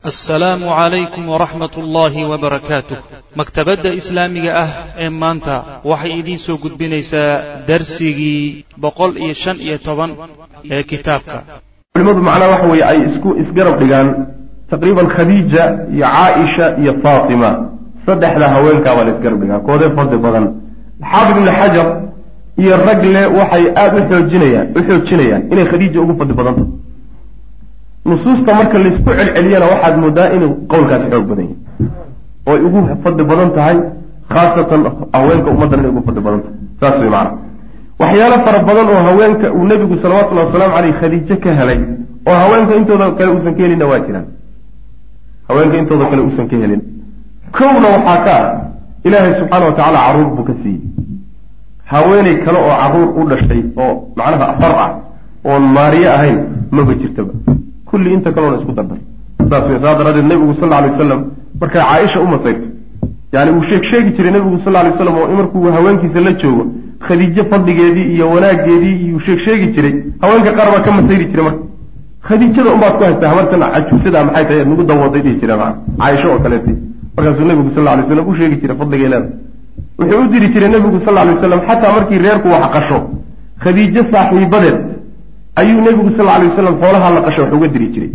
assalaamu calaykum waraxmat ullaahi wabarakaatuh maktabadda islaamiga ah ee maanta waxay idiin soo gudbinaysaa darsigii boqol iyo shan iyo toban ee kitaabka culimadu macnaha waxa weeye ay isku isgarab dhigaan taqriiban khadiija iyo caaisha iyo faatima saddexda haweenkaa baa la isgarab dhigaa koodee fadli badan xaafid ibni xajar iyo ragle waxay aada u xoojinayaan u xoojinayaan inay khadiija ugu fadli badanta nusuusta marka laysku celceliyana waxaad moodaa inuu qowlkaasi xoog badan yahay oo ay ugu fadli badan tahay khaasatan haweenka ummaddan inay ugu fadli badan tahay saas way macana waxyaalo fara badan oo haweenka uu nebigu salawatullahi wasalaamu caleyh khadiijo ka helay oo haweenka intooda kale uusan ka helinna waa jiraan haweenka intooda kale uusan ka helin kowna waxaa ka ah ilaahay subxaana wa tacaala carruur buu ka siiyey haweeney kale oo carruur u dhashay oo macnaha afar ah oon maariye ahayn maba jirtaba kulli inta kaloona isku dardar saas wey saa daraaddeed nebigu sal alay wasalam markay caaisha u masayrto yani uu sheeg sheegi jiray nebigu sal lay slam oo markuu haweenkiisa la joogo khadiijo fadligeedii iyo wanaageedii iyuu sheeg sheegi jiray haweenka qaar baa ka masayri jiray marka khadiijada unbaad ku haystaa habartan cajuusada maxay tahay nagu dawaday dhihi jireen caaisho oo kaleeta markaasuu nebigu sal lay slam u sheegi jiray fadligay leeda wuxuu u diri jiray nebigu sal lay waslam xataa markii reerku wax qasho khadiijo saaxiibadeed ayuu nebigu sal lay wasalam xoolaha la qasho wax uga diri jiray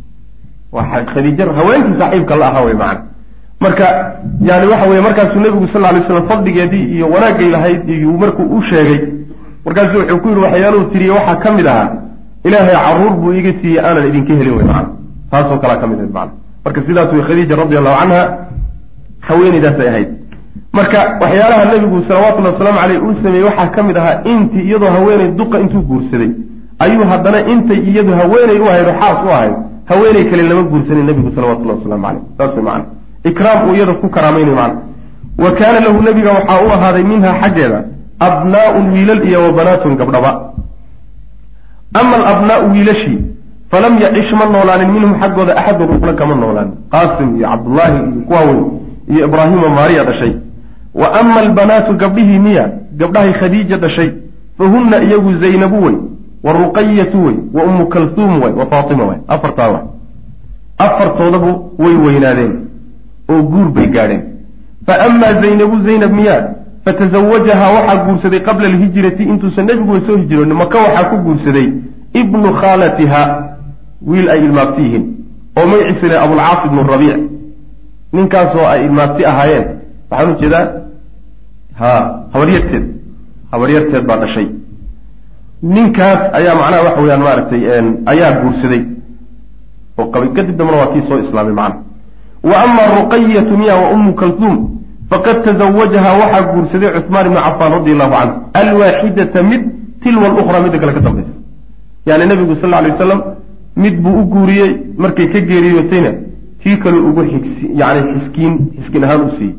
khadiij haweenkii saaxiibka la ahaa wey macana marka yani waxa weye markaasuu nebigu sal lay slam fadligeedii iyo wanaagay lahayd iyuu markuu u sheegay markaasuu wuxuu ku yidhi waxyaaluhu tiriye waxaa ka mid ahaa ilaahay caruur buu iga siiyey aanan idinka helin wey macana taasoo kalaa ka mid ahayd macana marka sidaas wey khadiija radi allahu canha haweeneydaasay ahayd marka waxyaalaha nebigu salawatullahi wasalaamu caleyh uu sameeyey waxaa ka mid ahaa intii iyadoo haweeney duqa intuu guursaday ayuu haddana intay iyadu haweeney u ahayd oo xaas u ahayd haweeney kale lama guursanin nebigu salawatullahi waslamu caleyh saas way macana ikraam uu iyada ku karaamaynayo macana wa kaana lahu nebiga waxaa u ahaaday minha xaggeeda abnaa'un wiilal iyo wa banaatun gabdhaba ama alabnaa'u wiilashii falam yacish ma noolaanin minhum xaggooda axadun rufna kama noolaanin qaasim iyo cabdullaahi iyo kuwa weyn iyo ibraahima maariya dhashay wa ama albanaatu gabdhihii miya gabdhahay khadiija dhashay fahunna iyagu zaynabu wey wa ruqayatu wey wa ummu kalhuum wey wa faatima wey afartaa wa afartoodabu way weynaadeen oo guur bay gaadheen fa amaa zaynabu zaynab miyaa fatazawajahaa waxaa guursaday qabla alhijrati intuusan nebiguba soo hijroonin maka waxaa ku guursaday ibnu khaalatiha wiil ay ilmaabti yihiin oo magaciisa le abulcaas ibnu rabiic ninkaasoo ay ilmaabti ahaayeen waxaan u jeedaa ha habaryarteed habaryarteed baa dhashay ninkaas ayaa macnaha waxa weyaan maaragtay ayaa guursaday oo qabay kadib dambana waa kii soo islaamay macnaha wa ama ruqayatu miya wa ummu kalhuum faqad tazawajaha waxaa guursaday cuثmaan ibnu cafaan radi allahu canhu alwaaxidata mid tilwa lukhra midda kale ka dambaysa yani nebigu sal ly wasalam mid buu u guuriyey markay ka geeriyootayna tii kale ugu xigsi yani xiskiin xiskin ahaan u siiyey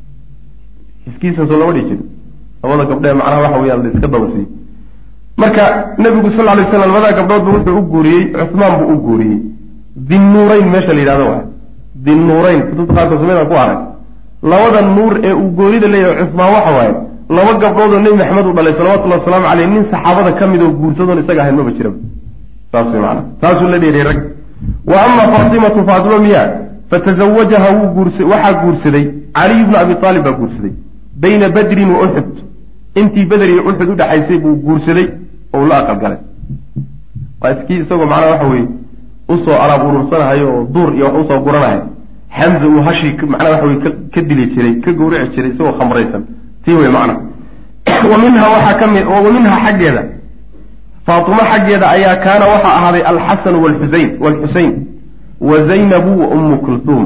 xiskiisan soo lama dhihi jiro labada gabdhee macnaha waxa weyaan la iska daba siiyey marka nebigu sal lay slam labadaa gabdhoodba wuxuu u guuriyey cuثmaan buu u guuriyey dinnuurayn meesha la yidhahdo wa dinnuurayn kutubta qaarkood sameydaan ku arag labada nuur ee uu goonida leeyahay cuثmaan waxa waaye laba gabdhoodoo nebi maxamed uu dhalay salawatullahi wasalaamu caleyh nin saxaabada ka mid oo guursadoon isaga ahayn maba jiraba saas way maana taasuu la dheeray rag wa ama faatimatu faatima miya fatazawajaha wuu guurs waxaa guursaday caliy bnu abi aalib baa guursaday bayna badrin wa uxud intii beder iyo uxud udhexaysay buu guursaday oo la aqalgalay waa iskii isagoo macnaha waxa weye usoo alaab urursanahayo oo duur iyo wax usoo guranahay xamza uu hashii macnaha waxa weye ka dili jiray ka gawrici jiray isagoo khamraysan tii wey macna wa minha waxaa ka mid wa minha xaggeeda faatimo xaggeeda ayaa kaana waxaa ahaaday alxasanu walxusein walxusein wa zaynabu wa ummu kulhuum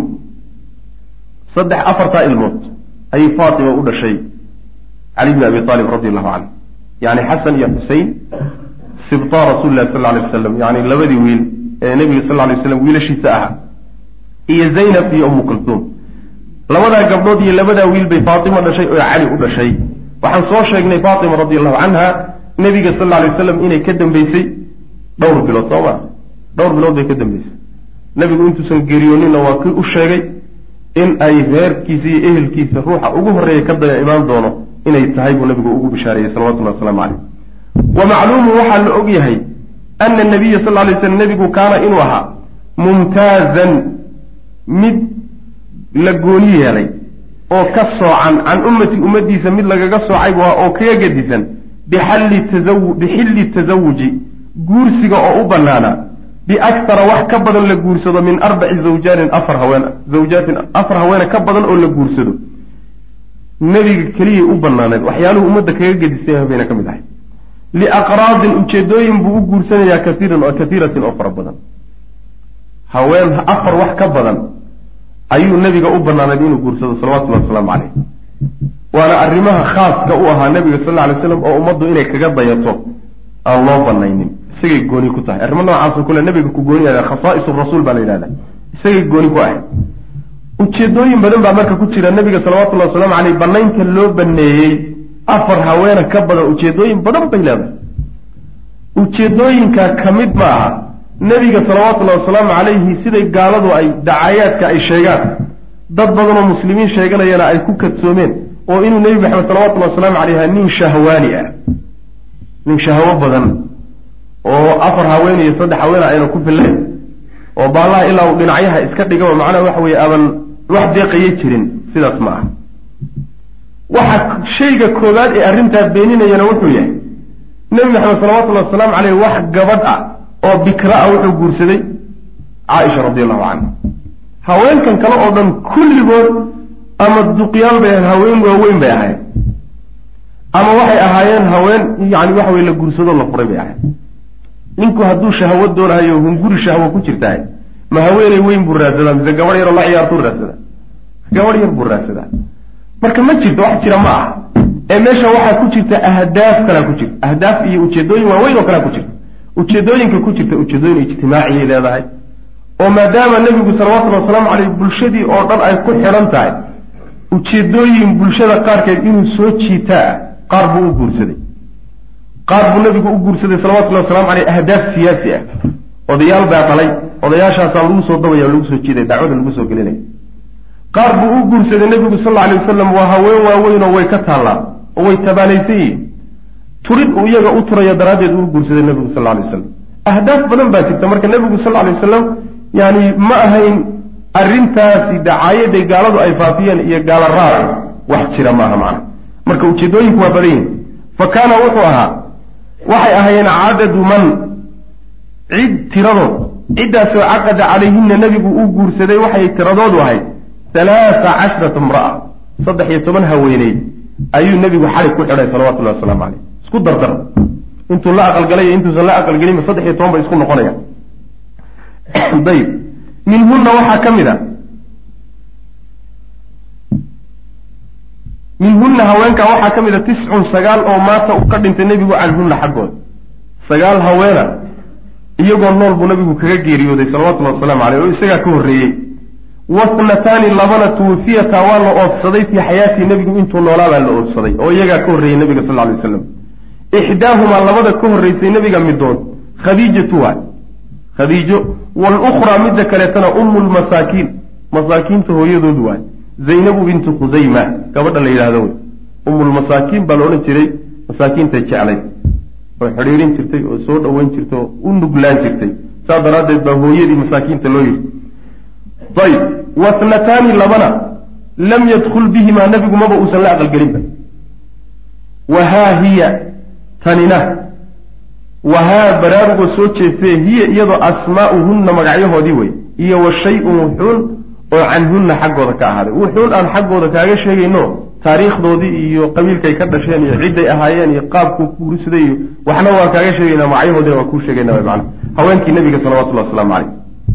saddex afartaa ilmood ayay faatima u dhashay cali bni abi aalib radi allahu canhu yani xasan iyo xusein sibtaa rasuli lahi sal lay wasalam yani labadii wiil ee nebiga sal lay waslam wiilashiisa ahaa iyo zaynab iyo ummu kulhuum labadaa gabdhood iyo labadaa wiil bay faatima dhashay oo cali u dhashay waxaan soo sheegnay faatima radi allahu canha nebiga sal lay waslam inay ka dambeysay dhowr bilood soo ma dhowr bilood bay ka dambeysay nebigu intuusan geeriyooninna waa kii u sheegay in ay reerkiisa iyo ehelkiisa ruuxa ugu horreeya ka daya imaan doono inay tahay buu nabigu ugu bishaareeyey salawatullahi wasalaamu caleyh wa macluumu waxaa la og yahay ana nabiya sal lay slam nebigu kaana inuu ahaa mumtaazan mid la gooni yeelay oo ka soocan can ummati ummaddiisa mid lagaga soocay bu oo kaga gedisan bixalli tazawu bixilli tasawuji guursiga oo u bannaana biaktara wax ka badan la guursado min arbaci zawjaanin afar haween zawjaatin afar haweene ka badan oo la guursado nebiga keliyay u banaaneed waxyaaluhu ummadda kaga gedisay bayna ka mid ahay liaqraadin ujeedooyin buu u guursanayaa kaiiran oo kaiiratin oo fara badan haween afar wax ka badan ayuu nebiga u banaaneed inuu guursado salawatullahi wasalaamu caleyh waana arrimaha khaaska u ahaa nebiga sal lla alay slam oo ummaddu inay kaga dayato aan loo banaynin isagay gooni ku tahay arrimo noocaasoo kule nebiga ku gooni yaha khasaa'is rasuul baa la yidhahda isagay gooni ku ahay ujeedooyin badan baa marka ku jira nebiga salawatullahi wasalaamu caleyh banaynta loo baneeyey afar haweena ka badan ujeedooyin badan bay leedahay ujeedooyinkaa ka mid ma aha nebiga salawaatullahi wasalaamu calayhi siday gaaladu ay dacayaadka ay sheegaan dad badan oo muslimiin sheeganayana ay ku kadsoomeen oo inuu nebi maxamed salawatullahi wasalaamu caleyh nin shahwaani ah nin shahwo badan oo afar haween iyo saddex haweena ayna ku fillayn oo baallaha ilaa uu dhinacyaha iska dhigaba macnaha waxa weeye aban wax deeqaya jirin sidaas ma aha waxa shayga koowaad ee arrintaa beeninayana wuxuu yahay nebi maxamed salawatullahi wasalaamu caleyh wax gabadh ah oo bikra ah wuxuu guursaday caaisha radi allahu canha haweenkan kale oo dhan kulligood ama duqyaal bay ahayn haween waaweyn bay ahayn ama waxay ahaayeen haween yani waxa weye la guursadoo la furay bay ahayn ninku hadduu shahwo doonahayo hunguri shahwo ku jirtahay ma haweeney weyn buu raadsadaa mise gabadh yaroo la ciyaartuu raadsadaa gabadh yar buu raadsadaa marka ma jirto wax jira ma aha ee meesha waxaa ku jirta ahdaaf kalea ku jirta ahdaaf iyo ujeedooyin waaweyn oo kalea ku jirta ujeedooyinka ku jirta ujeedooyin ijtimaaciyay leedahay oo maadaama nebigu salawatullhi wasalaamu caleyh bulshadii oo dhan ay ku xidhan tahay ujeedooyin bulshada qaarkeed inuu soo jiitaa qaar buu u guursaday qaar buu nebigu u guursaday salawatullahi wasalamu caleyh ahdaaf siyaasi ah odayaal baa dhalay odayaashaasaa lagu soo dabaya o lagu soo jiiday dacwada lagu soo gelinaya qaar buu u guursaday nebigu sal lla alay wasalam waa haween waaweyn oo way ka taallaa oo way tabaalaysan yihiin turid uu iyaga u turayo daraaddeed uu guursaday nebigu sal lla alay wasalam ahdaaf badan baa jirta marka nebigu sal lla alay wasalam yani ma ahayn arrintaasi dacaayaday gaaladu ay faafiyeen iyo gaala raaci wax jira maaha macna marka ujeedooyinku waa badan yihin fa kaana wuxuu ahaa waxay ahaayeen cadadu man cid tiradood ciddaasoo caqada calayhina nebigu uu guursaday waxay tiradoodu ahayd halaata cashrata imra'a saddex iyo toban haweeney ayuu nebigu xalig ku xidhay salawatullahi wasalaamu caleyh isku dardar intuu la aqalgalay iyo intuusan la aqalgelinba saddex iyo toban bay isku noqonayaan dayib minhunna waxaa ka mid a minhunna haweenkaa waxaa ka mid a tiscun sagaal oo maata uu ka dhintay nebigu canhunna xaggooda sagaal haweena iyagoo nool buu nabigu kaga geeriyooday salawatullahi wasalaamu caleyh oo isagaa ka horreeyey wasnataani labana tuwafiyata waa la oodsaday fii xayaatii nebigu intuu noolaa baa la oodsaday oo iyagaa ka horreeyey nebiga sal lay waslam ixdaahumaa labada ka horreysay nebiga midood khadiijatu waay khadiijo walukhraa midda kaleetana ummu lmasaakiin masaakiinta hooyadoodu waay zaynabu bintu khusayma gabadha la yidhahdo wey ummulmasaakiin baa la odhan jiray masaakiintay jeclay oo xidhiirin jirtay oo soo dhoweyn jirtay oo u nuglaan jirtay saas daraaddeed baa hooyadii masaakiinta loo yidhi ayib wasnataani labana lam yadkul bihimaa nebigu maba uusan la aqalgelinba wahaa hiya tanina wahaa baraarugoo soo jeestee hiya iyadoo asmaa'uhunna magacyahoodii wey iyo wa shay-un wuxuun oo canhunna xaggooda ka ahaaday wuxuun aan xaggooda kaaga sheegayno taariikhdoodii iyo qabiilkay ka dhasheen iyo cidday ahaayeen iyo qaabkuu kuursaday iyo waxna waan kaaga sheegaynaa magacyahoodina waan kuu sheegayna man haweenkii nabiga salawatullahi wasalaamu caleyh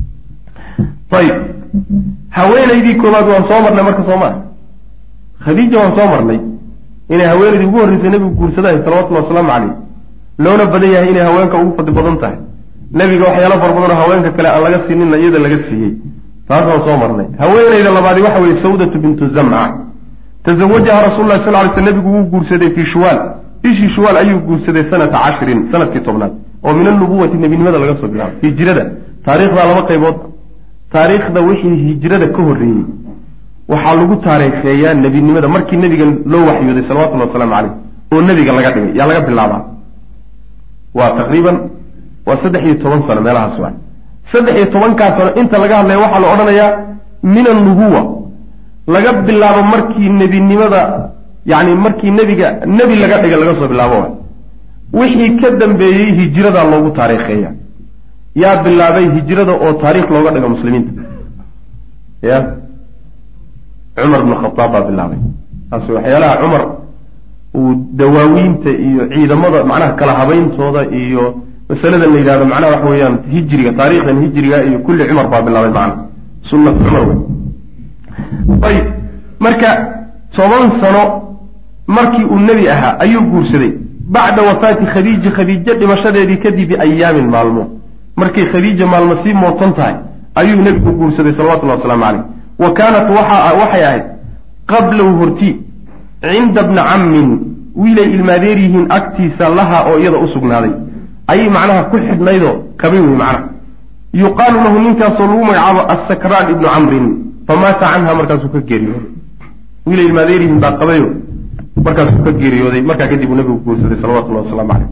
ayib haweenaydii koowaad waan soo marnay marka soo maa khadiija waan soo marnay inay haweenaydii ugu horreysay nebigu guursadahay salawatullahi wasalaamu caleyh loona badan yahay inay haweenka ugu fadli badan tahay nebiga waxyaalo fara badanoo haweenka kale aan laga siininna iyada laga siiyey taas waan soo marnay haweenayda labaadi waxa weeye sawdatu bintu zamca tazawajaha rasul lah sal ly sl nebigu wuu guursaday fii shuwaal bishii shuwaal ayuu guursaday sanata cashrin sanadkii tobnaad oo min anubuwati nebinimada laga soo bilaabo hijrada taariikhdaa laba qaybood taariikhda wixii hijrada ka horreeyey waxaa lagu taariikheeyaa nebinimada markii nebiga loo waxyooday salawatullahi wasalaamu caleyh oo nebiga laga dhigay yaa laga bilaabaa waa taqriiban waa saddex iyo toban sano meelahaas waa saddex iyo tobankaa sano inta laga hadlaya waxaa la odhanayaa min annubuwa laga bilaabo markii nebinimada yacni markii nebiga nebi laga dhigay laga soo bilaabo waay wixii ka dambeeyey hijiradaa loogu taariikheeya yaa bilaabay hijrada oo taariikh looga dhigo muslimiinta ya cumar bnu khadaab baa bilaabay taasi waxyaalaha cumar uu dawaawiinta iyo ciidamada macnaha kala habayntooda iyo masaladan la yidhahdo macnaha waxa weeyaan hijriga taariikhdan hijriga iyo kulli cumar baa bilaabay macna sunnat cumar wey ayib marka toban sano markii uu nebi ahaa ayuu guursaday bacda wafaati khadiija khadiijo dhimashadeedii kadib biayaamin maalmo markay khadiija maalmo sii mootan tahay ayuu nebigu guursaday salawatullahi wasalaamu caleyh wa kaanat waxay ahayd qablahu horti cinda bni cammin wiilay ilmaadeer yihiin agtiisa laha oo iyada u sugnaaday ayay macnaha ku xidhnaydoo kabay wey macnaha yuqaalu lahu ninkaasoo lagu magacaabo assakraan ibnu camrin famaata canha markaasuu ka geeriyooday wiilay ilmaadeer yihiin baa qabayo markaasuu ka geeriyooday markaa kadib uu nabigu guursaday salawatullahi wasalaamu caleyh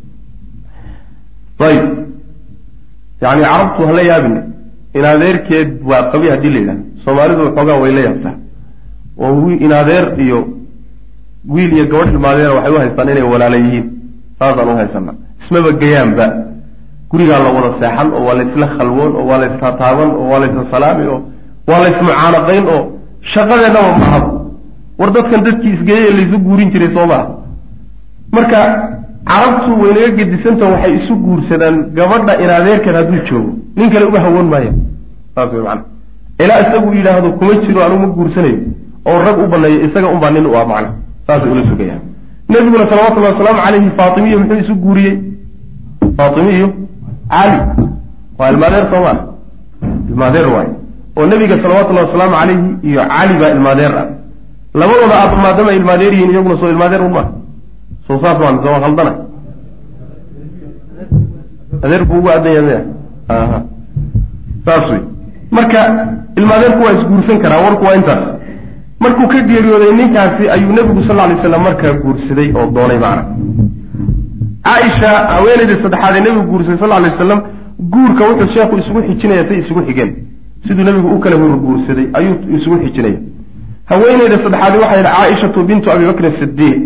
ayib yani carabtu hala yaabin in adeerkeed waa qabi haddii la yidhahdo soomaalidu waxoogaa way la yaabtaa oo in adeer iyo wiil iyo gabadh ilmaadeera waxay u haystaan inay walaala yihiin saasaan u haysana ismaba gayaanba gurigaa la wada seexan oo waa laysla khalwoon oo waa laystataaban oo waa laysla salaami oo waa laysmucaanaqayn oo shaqadeennaba mahad war dadkan dadkii isgeeyay laysu guurin jiray soo maa marka carabtu waynaga gedisantaho waxay isu guursadaan gabadha in adeerkeed hadduu joogo nin kale uga hawoon maaya saas wey macana ilaa isagu yidhaahdo kuma jiro anugu ma guursanayo oo rag u baneeyo isaga unbaa nin u ah macna saasay ula sugayaan nebiguna salawatullahi wasalaamu calayhi faatimiyo muxuu isu guuriyey faatimiyo cali waa ilmaadeer soo maa ilmaadeer waayo oo nebiga salawatullahi wasalaamu calayhi iyo cali baa ilmaadeer ah labadooda aaba maadama ilmaadeer yihiin iyaguna soo ilmaadeer un maa soo saas waa mise waa khaldana adeer buu ugu adan yahay aha saas wey marka ilmaadeerku waa isguursan karaa warku waa intaas markuu ka geeriyooday ninkaasi ayuu nebigu sal alay slam markaa guursaday oo doonay macna caaisha haweenaydii saddexaad ee nebigu guursaday sal alay wasalam guurka wuxuu sheekhu isugu xijinaya say isugu xigeen siduu nebigu u kala hor guursaday ayuu isugu xijinaya haweeneyda saddexaadi waxay yidhi caaishatu bintu abi bakrin sidiiq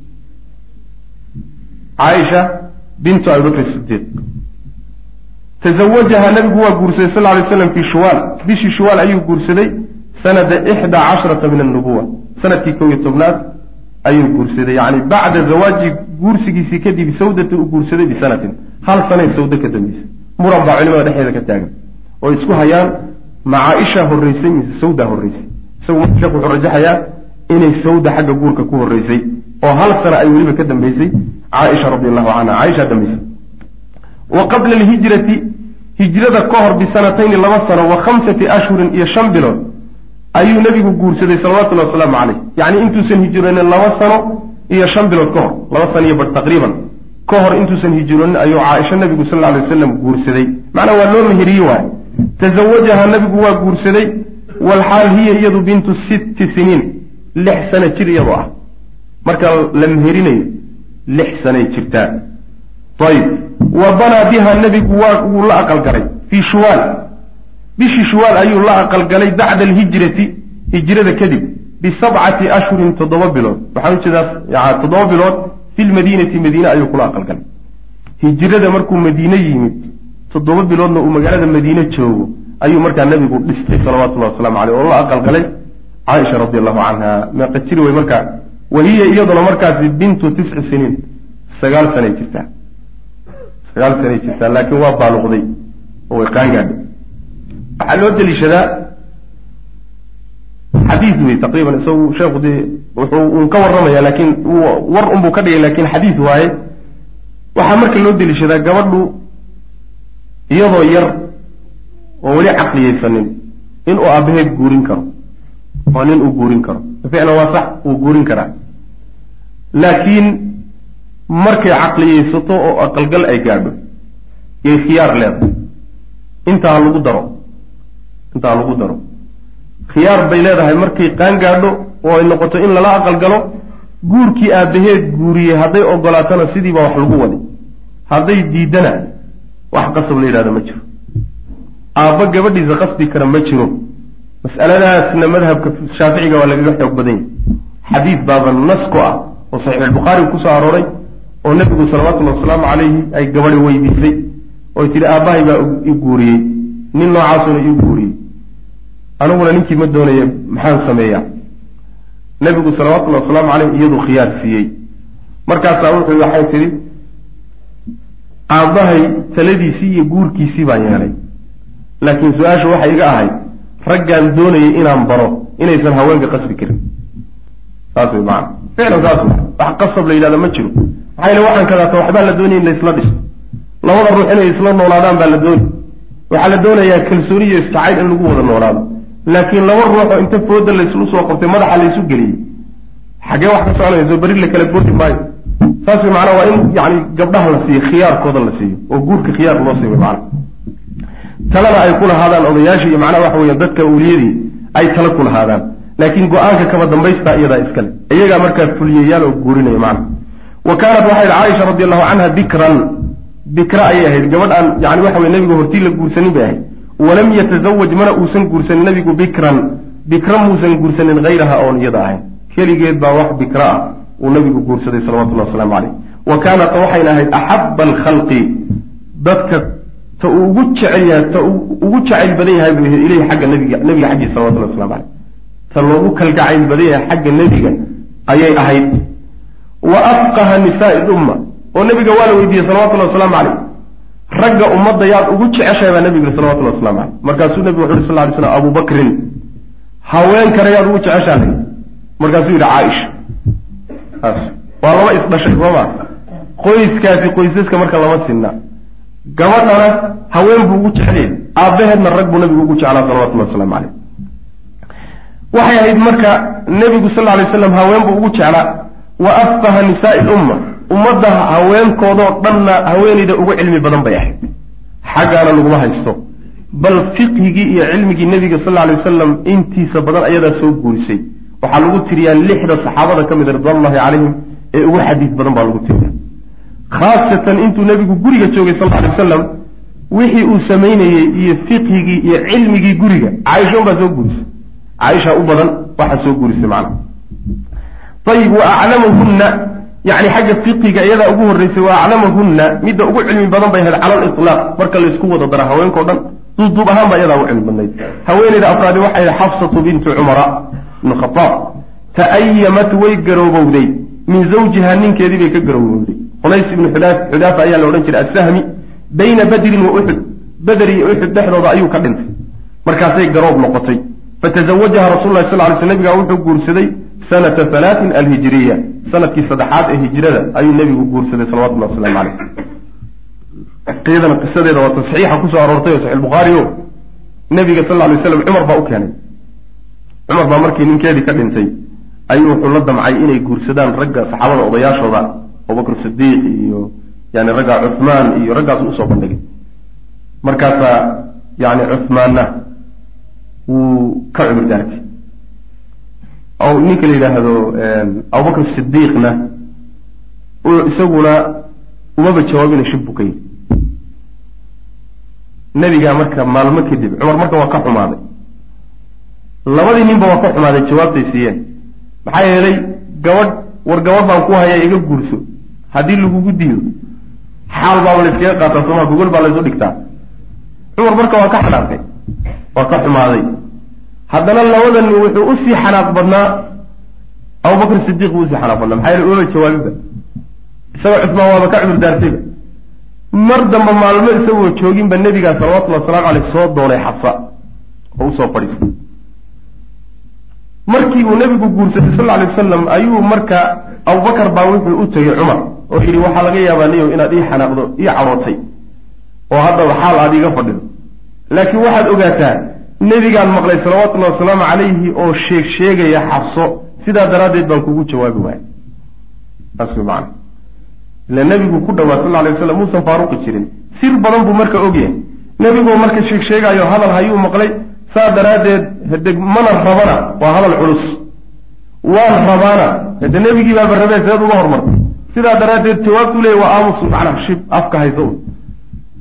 caaisha bintu abi bakrin sidiiq tazawajaha nabigu waa guursaday sal lay slam fii shuwaal bishii shuwaal ayuu guursaday sanada ixda casharata min annubuwa sanadkii kow iyo tobnaad ayuu guursaday yani bacda zawaaji guursigiisii kadib sawdata uu guursaday bisanatin hal sanay sawdo ka dambeysay muran baa culimada dhexdeeda ka taagan oo isku hayaan ma caaisha horreysay mise sawda horreysay isagu marka sheekh wuxuu rajaxayaa inay sawda xagga guurka ku horreysay oo hal sana ay weliba ka dambeysay caaisha radi allahu canha caaisha dambeysay wa qabla alhijrati hijrada ka hor bisanatayni laba sano wa khamsati ashhurin iyo shan bilood ayuu nebigu guursaday salawatullahi wasalaamu caleyh yacni intuusan hijroonin laba sano iyo shan bilood ka hor laba sano iyo bar taqriiban ka hor intuusan hijroonin ayuu caaisha nebigu sal alay wasalam guursaday macnaa waa loo meheriye waay tazawajaha nebigu waa guursaday walxaal hiya iyadu bintu sitti siniin lix sano jir iyadoo ah marka la meherinayo lix sanay jirtaa ayib wa banaa biha nebigu waa wuu la aqalgalay fii shuwaal bishii shuwaal ayuu la aqalgalay bacda alhijrati hijrada kadib bisabcati ashhurin toddoba bilood waxaan ujeedaa toddoba bilood fi lmadiinati madiine ayuu kula aqalgalay hijrada markuu madiine yimid toddoba biloodna uu magaalada madiine joogo ayuu markaa nabigu dhistay salawatullahi waslamu caleyh oo la aqalgalay caaisha radi allahu canha meeqa jiri wey markaa wa hiya iyaduna markaasi bintu tisci siniin sagaal sanay jirtaa sagaal sanay jirtaa laakiin waa baaluqday oo way qaangaadhay waxaa loo deliishadaa xadiid wey taqriiban isagu sheekhu dee wuxuu un ka warramaya laakiin war unbuu ka dhigay lakin xadiid waaye waxaa marka loo deliishadaa gabadhu iyadoo yar oo weli caqliyeysanin inuu aabaheed guurin karo oo nin uu guurin karo ficlan waa sax uu guurin karaa laakiin markay caqliyeysato oo aqalgal ay gaadho yay khiyaar leedahay intaa lagu daro intaa lagu daro khiyaar bay leedahay markay qaan gaadho oo ay noqoto in lala aqalgalo guurkii aabaheed guuriyey hadday ogolaatana sidii baa wax lagu wadi hadday diidana wax qasab la yidhahdo ma jiro aabba gabadhiisa qasbi kara ma jiro mas'aladaasna madhabka shaaficiga waa lagaga xoog badan yahy xadiid baaba nas ku ah oo saxiixulbukhaari kusoo arooray oo nebigu salawatullahi wasalaamu calayhi ay gabadhi weydiisay oy tidhi aabbahay baa i guuriyey nin noocaasuna ii guuriyey aniguna ninkii ma doonaya maxaan sameeyaa nebigu salawatullahi wasalaamu caleyh iyadu khiyaar siiyey markaasaa wuxuu waxay tidhi aabbahay taladiisii iyo guurkiisii baan yeelay laakiin su-aasha waxay iga ahayd raggaan doonayay inaan baro inaysan haweenka qasbi karin saas wey maana ficlan saas wey wax qasab la yidhahda ma jiro maxaa yele waxaan kadaata waxbaa la doonaya in laysla dhiso labada ruux inay isla noolaadaan baa la dooni waxaa la doonayaa kalsooni iyo istacayl in lagu wada noolaado laakiin laba ruuxoo inta fooda layslu soo qabtay madaxa laysu geliyey xaggee wax ka soconayso beri la kala boodi maayo saas wey macnaa waa in yani gabdhaha la siiyo khiyaarkooda la siiyo oo guurka khiyaar loo siiyo macana talada ay ku lahaadaan odayaashii iyo macnaha waxa weya dadka awliyadii ay tala ku lahaadaan laakiin go-aanka kaba dambaystaa iyadaa iskale iyagaa markaa fuliyayaal oo guurinaya macana wa kaanat waxay idhi caaisha radi allahu canha bikran bikra ayay ahayd gabadh aan yani waxa weye nebiga hortii la guursanin bay ahayd walam yatasawaj mana uusan guursanin nebigu bikran bikra muusan guursanin hayraha oon iyada ahayn keligeed baa wax bikra ah uu nabigu guursaday salawatullahi wasalaamu caleyh wa kaanat waxayna ahayd axaba alkhalqi dadka ta uu ugu jecel yahay ta ugu jacayl badan yahay buu ilayhi xagga nabiga nebiga xaggiisa salawatullah waslamu caleyh ta loogu kalgacayl badan yahay xagga nebiga ayay ahayd wa afqaha nisaai lumma oo nebiga waa la weydiiyey salawatullahi wasalaamu caleyh ragga ummadda yaad ugu jeceshahay baa nebigu yiri salawatullahi waslamu caleyh markaasuu nebigu wuxu uhi sal ly slam abu bakrin haweenkana yaad ugu jeceshahay markaasuu yidhi caaisha taas waa laba isdhashay sooma qoyskaasi qoysaska marka lama sinna gabadhana haween buu ugu jecelyay aabbaheedna rag buu nabigu ugu jeclaa salawatullahi waslamu caleyh waxay ahayd marka nebigu sal lla lay slam haween buu ugu jeclaa wa afqaha nisaai lumma ummadda haweenkoodoo dhanna haweenayda ugu cilmi badan bay ahayd xaggaana laguma haysto bal fiqhigii iyo cilmigii nebiga sal lla lay wasalam intiisa badan ayadaa soo guurisay waxaa lagu tiriyaa lixda saxaabada ka mid a ridwanullahi calayhim ee ugu xadiis badan baa lagu tiriya khaasatan intuu nebigu guriga joogay sal alay wasalam wixii uu samaynayey iyo fiqhigii iyo cilmigii guriga caaisha unbaa soo guurisay caaisha u badan waxaa soo guurisay macnaha ayib wa aclamahunna yani xagga fiqiga iyadaa ugu horreysay wa aclamahunna midda ugu cilmi badan bay ahayd cala aliطlaaq marka laysku wada dara haweenkao dhan duubduub ahaan baa iyadaa ugu cilmi badnayd haweeneyda afraadi waxay ahayd xafsatu bintu cumara ibn khaaab ta'ayamat way garoobowday min zawjiha ninkeedii bay ka garoobowday qunays ibnu xudaafa ayaa la odhan jiray assahmi bayna badrin wa uxud beder iyo uxud dhexdooda ayuu ka dhintay markaasay garoob noqotay fatazawajaha rasul lah sal ly sl nabigaa wuxuu guursaday sanata halaatin alhijiriya sanadkii saddexaad ee hijrada ayuu nebigu guursaday salawatullah waslamu caleyh iyadana qisadeeda waa tasxiixa kusoo aroortay oo saxi bukhaari o nebiga sal ly slam cumar baa u keenay cumar baa markii ninkeedii ka dhintay ayuu wuxuu la damcay inay guursadaan ragga saxaabada odayaashooda abubakr sidiiq iyo yani ragga cuhmaan iyo raggaas usoo bandhigay markaasaa yani cuhmaanna wuu ka cumur daartay ninka la yidhaahdo abubakr sidiiqna isaguna umaba jawaabina shib buu ka yidhi nebigaa marka maalmo kadib cumar marka waa ka xumaaday labadii ninba waa ka xumaaday jawaabtay siiyeen maxaa yeelay gabadh war gabadh baan ku hayaa iga guurso haddii lagugu diido xaal baaba layskaga qaataa sooma gogol baa laysu dhigtaa cumar marka waa ka xanaaqay waa ka xumaaday haddana labadan wuxuu usii xanaaq badnaa abubakr sidiiq buu usii xanaaq badnaa maxaa yeele umaba jawaabiba isaga cusmaan waaba ka cumur daartayba mar damba maalmo isagoo jooginba nebigaa salawatullhi wasalaamu caleyh soo doonay xabsa oo usoo fadhiistay markii uu nebigu guursaday sal lla alay wasalam ayuu marka abubakar baa wuxuu u tegey cumar oo yidhi waxaa laga yaabaa niyow inaad ii xanaaqdo ii carootay oo haddaba xaal aad iiga fadhido laakiin waxaad ogaataa nebigaan maqlay salawatullahi wasalaamu calayhi oo sheeg sheegaya xabso sidaa daraaddeed baan kugu jawaabi waaya saas way macana ila nebigu ku dhawaa sal alay waslam muusan faaruqi jirin sir badan buu marka ogyahay nebigoo marka sheeg sheegaayo hadal hayuu maqlay saa daraaddeed hade mana rabana waa hadal culus waan rabaana hade nebigii baaba rabee seed uga hormartay sidaa daraaddeed jawaabtu leeya waa aamus macnaa shib afka haysa un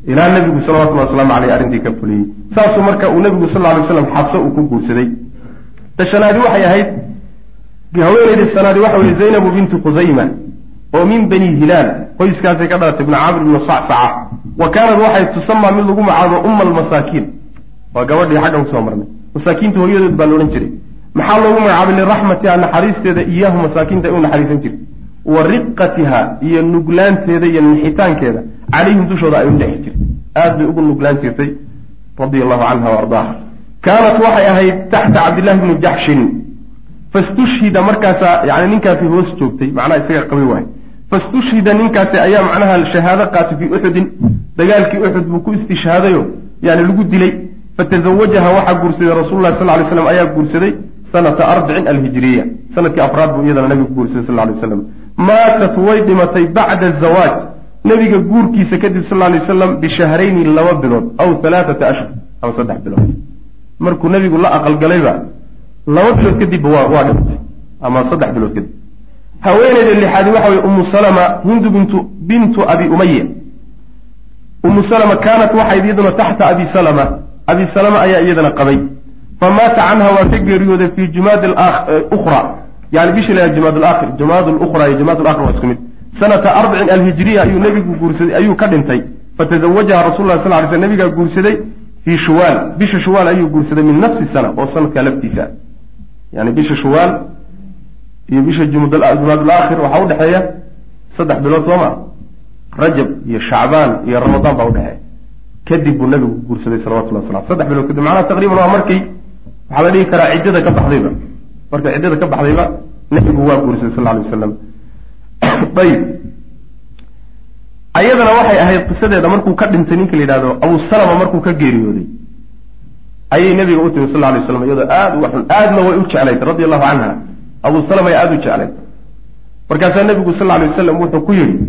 ilaa nebigu salawatullahi waslamu aleyh arrintii ka fuliyey saasuu marka uu nebigu sal ly slam xabse uu ku guursaday tashanaadi waxay ahayd haweeneyda sanaadi waxa weye zaynabu bintu khusayma oo min bani hilaal qoyskaasay ka dhalatay ibnu camr ibnu sacsaca wa kaanad waxay tusamaa mid lagu magacaabo umma almasaakiin waa gabadhii xaggan kusoo marnay masaakiinta hooyadood baa laodhan jiray maxaa loogu magacaabay liraxmatiha naxariisteeda iyaahu masaakiinta ay u naxariisan jirtay wa riqatiha iyo nuglaanteeda iyo nixitaankeeda calayhim dushooda ay u dhexi jirtay aad bay ugu nuglaan jirtay radia allahu canha wa ardaaha kaanat waxay ahayd taxta cabdillahi bni jaxshin fastushhida markaasaa yani ninkaasi hoos joogtay macnaha isaga qabi waay fastushhida ninkaasi ayaa macnaha shahaado qaatay fii uxudin dagaalkii uxud buu ku istishhaadayo yani lagu dilay fatazawajaha waxaa guursaday rasuulullahi sal lay slam ayaa guursaday sanata arbicin alhijiriya sanadkii afraad buu iyadana nabigu guursaday sal lay slam maatat way dhimatay bacda azawaaj nabiga guurkiisa kadib sal lay slam bishahrayni laba bilood aw halaaata ashhur ama saddex bilood markuu nabigu la aqalgalayba laba bilood kadibba waa waa dhimatay ama saddex bilood kadib haweeneyda lixaadi waxa weye umu salama hindu bintu bintu abi umaya umu salama kaanat waxayd iyaduna taxta abi salama abi salama ayaa iyadana qabay famaata canha waa ka geeriyooday fi jumaad ukhra yani bishii la jumaad alaakhir jumaad lukhra iyo jumaad alaakhir waa isku mid sanata arbacin alhijriya ayuu nabigu guursaday ayuu ka dhintay fatazawajaha rasul lah sal ly sl nabigaa guursaday fii shuwaal bisha shuwaal ayuu guursaday min nafsi sana oo sanadkaa laftiisa yani bisha shuwaal iyo bisha jumaad alaakhir waxaa udhexeeya saddex bilood soo ma rajab iyo shacbaan iyo ramadaan baa udhexeeya kadib buu nabigu guursaday salawatullah waslam saddex bilood kadib macnaha taqriban waa markii waxaa la dhihi karaa ciddada ka baxdayba markay ciddada ka baxdayba nabigu waa guursaday sal alay wasalam ayib ayadana waxay ahayd qisadeeda markuu ka dhintay ninka la yidhahdo abu salama markuu ka geeriyooday ayay nabiga u timi sal lay slam iyadoo aada uga xun aadna way u jeclayd radi allahu canha abu salama ay aada u jeclayd markaasaa nabigu sal lay wasalam wuxuu ku yidhi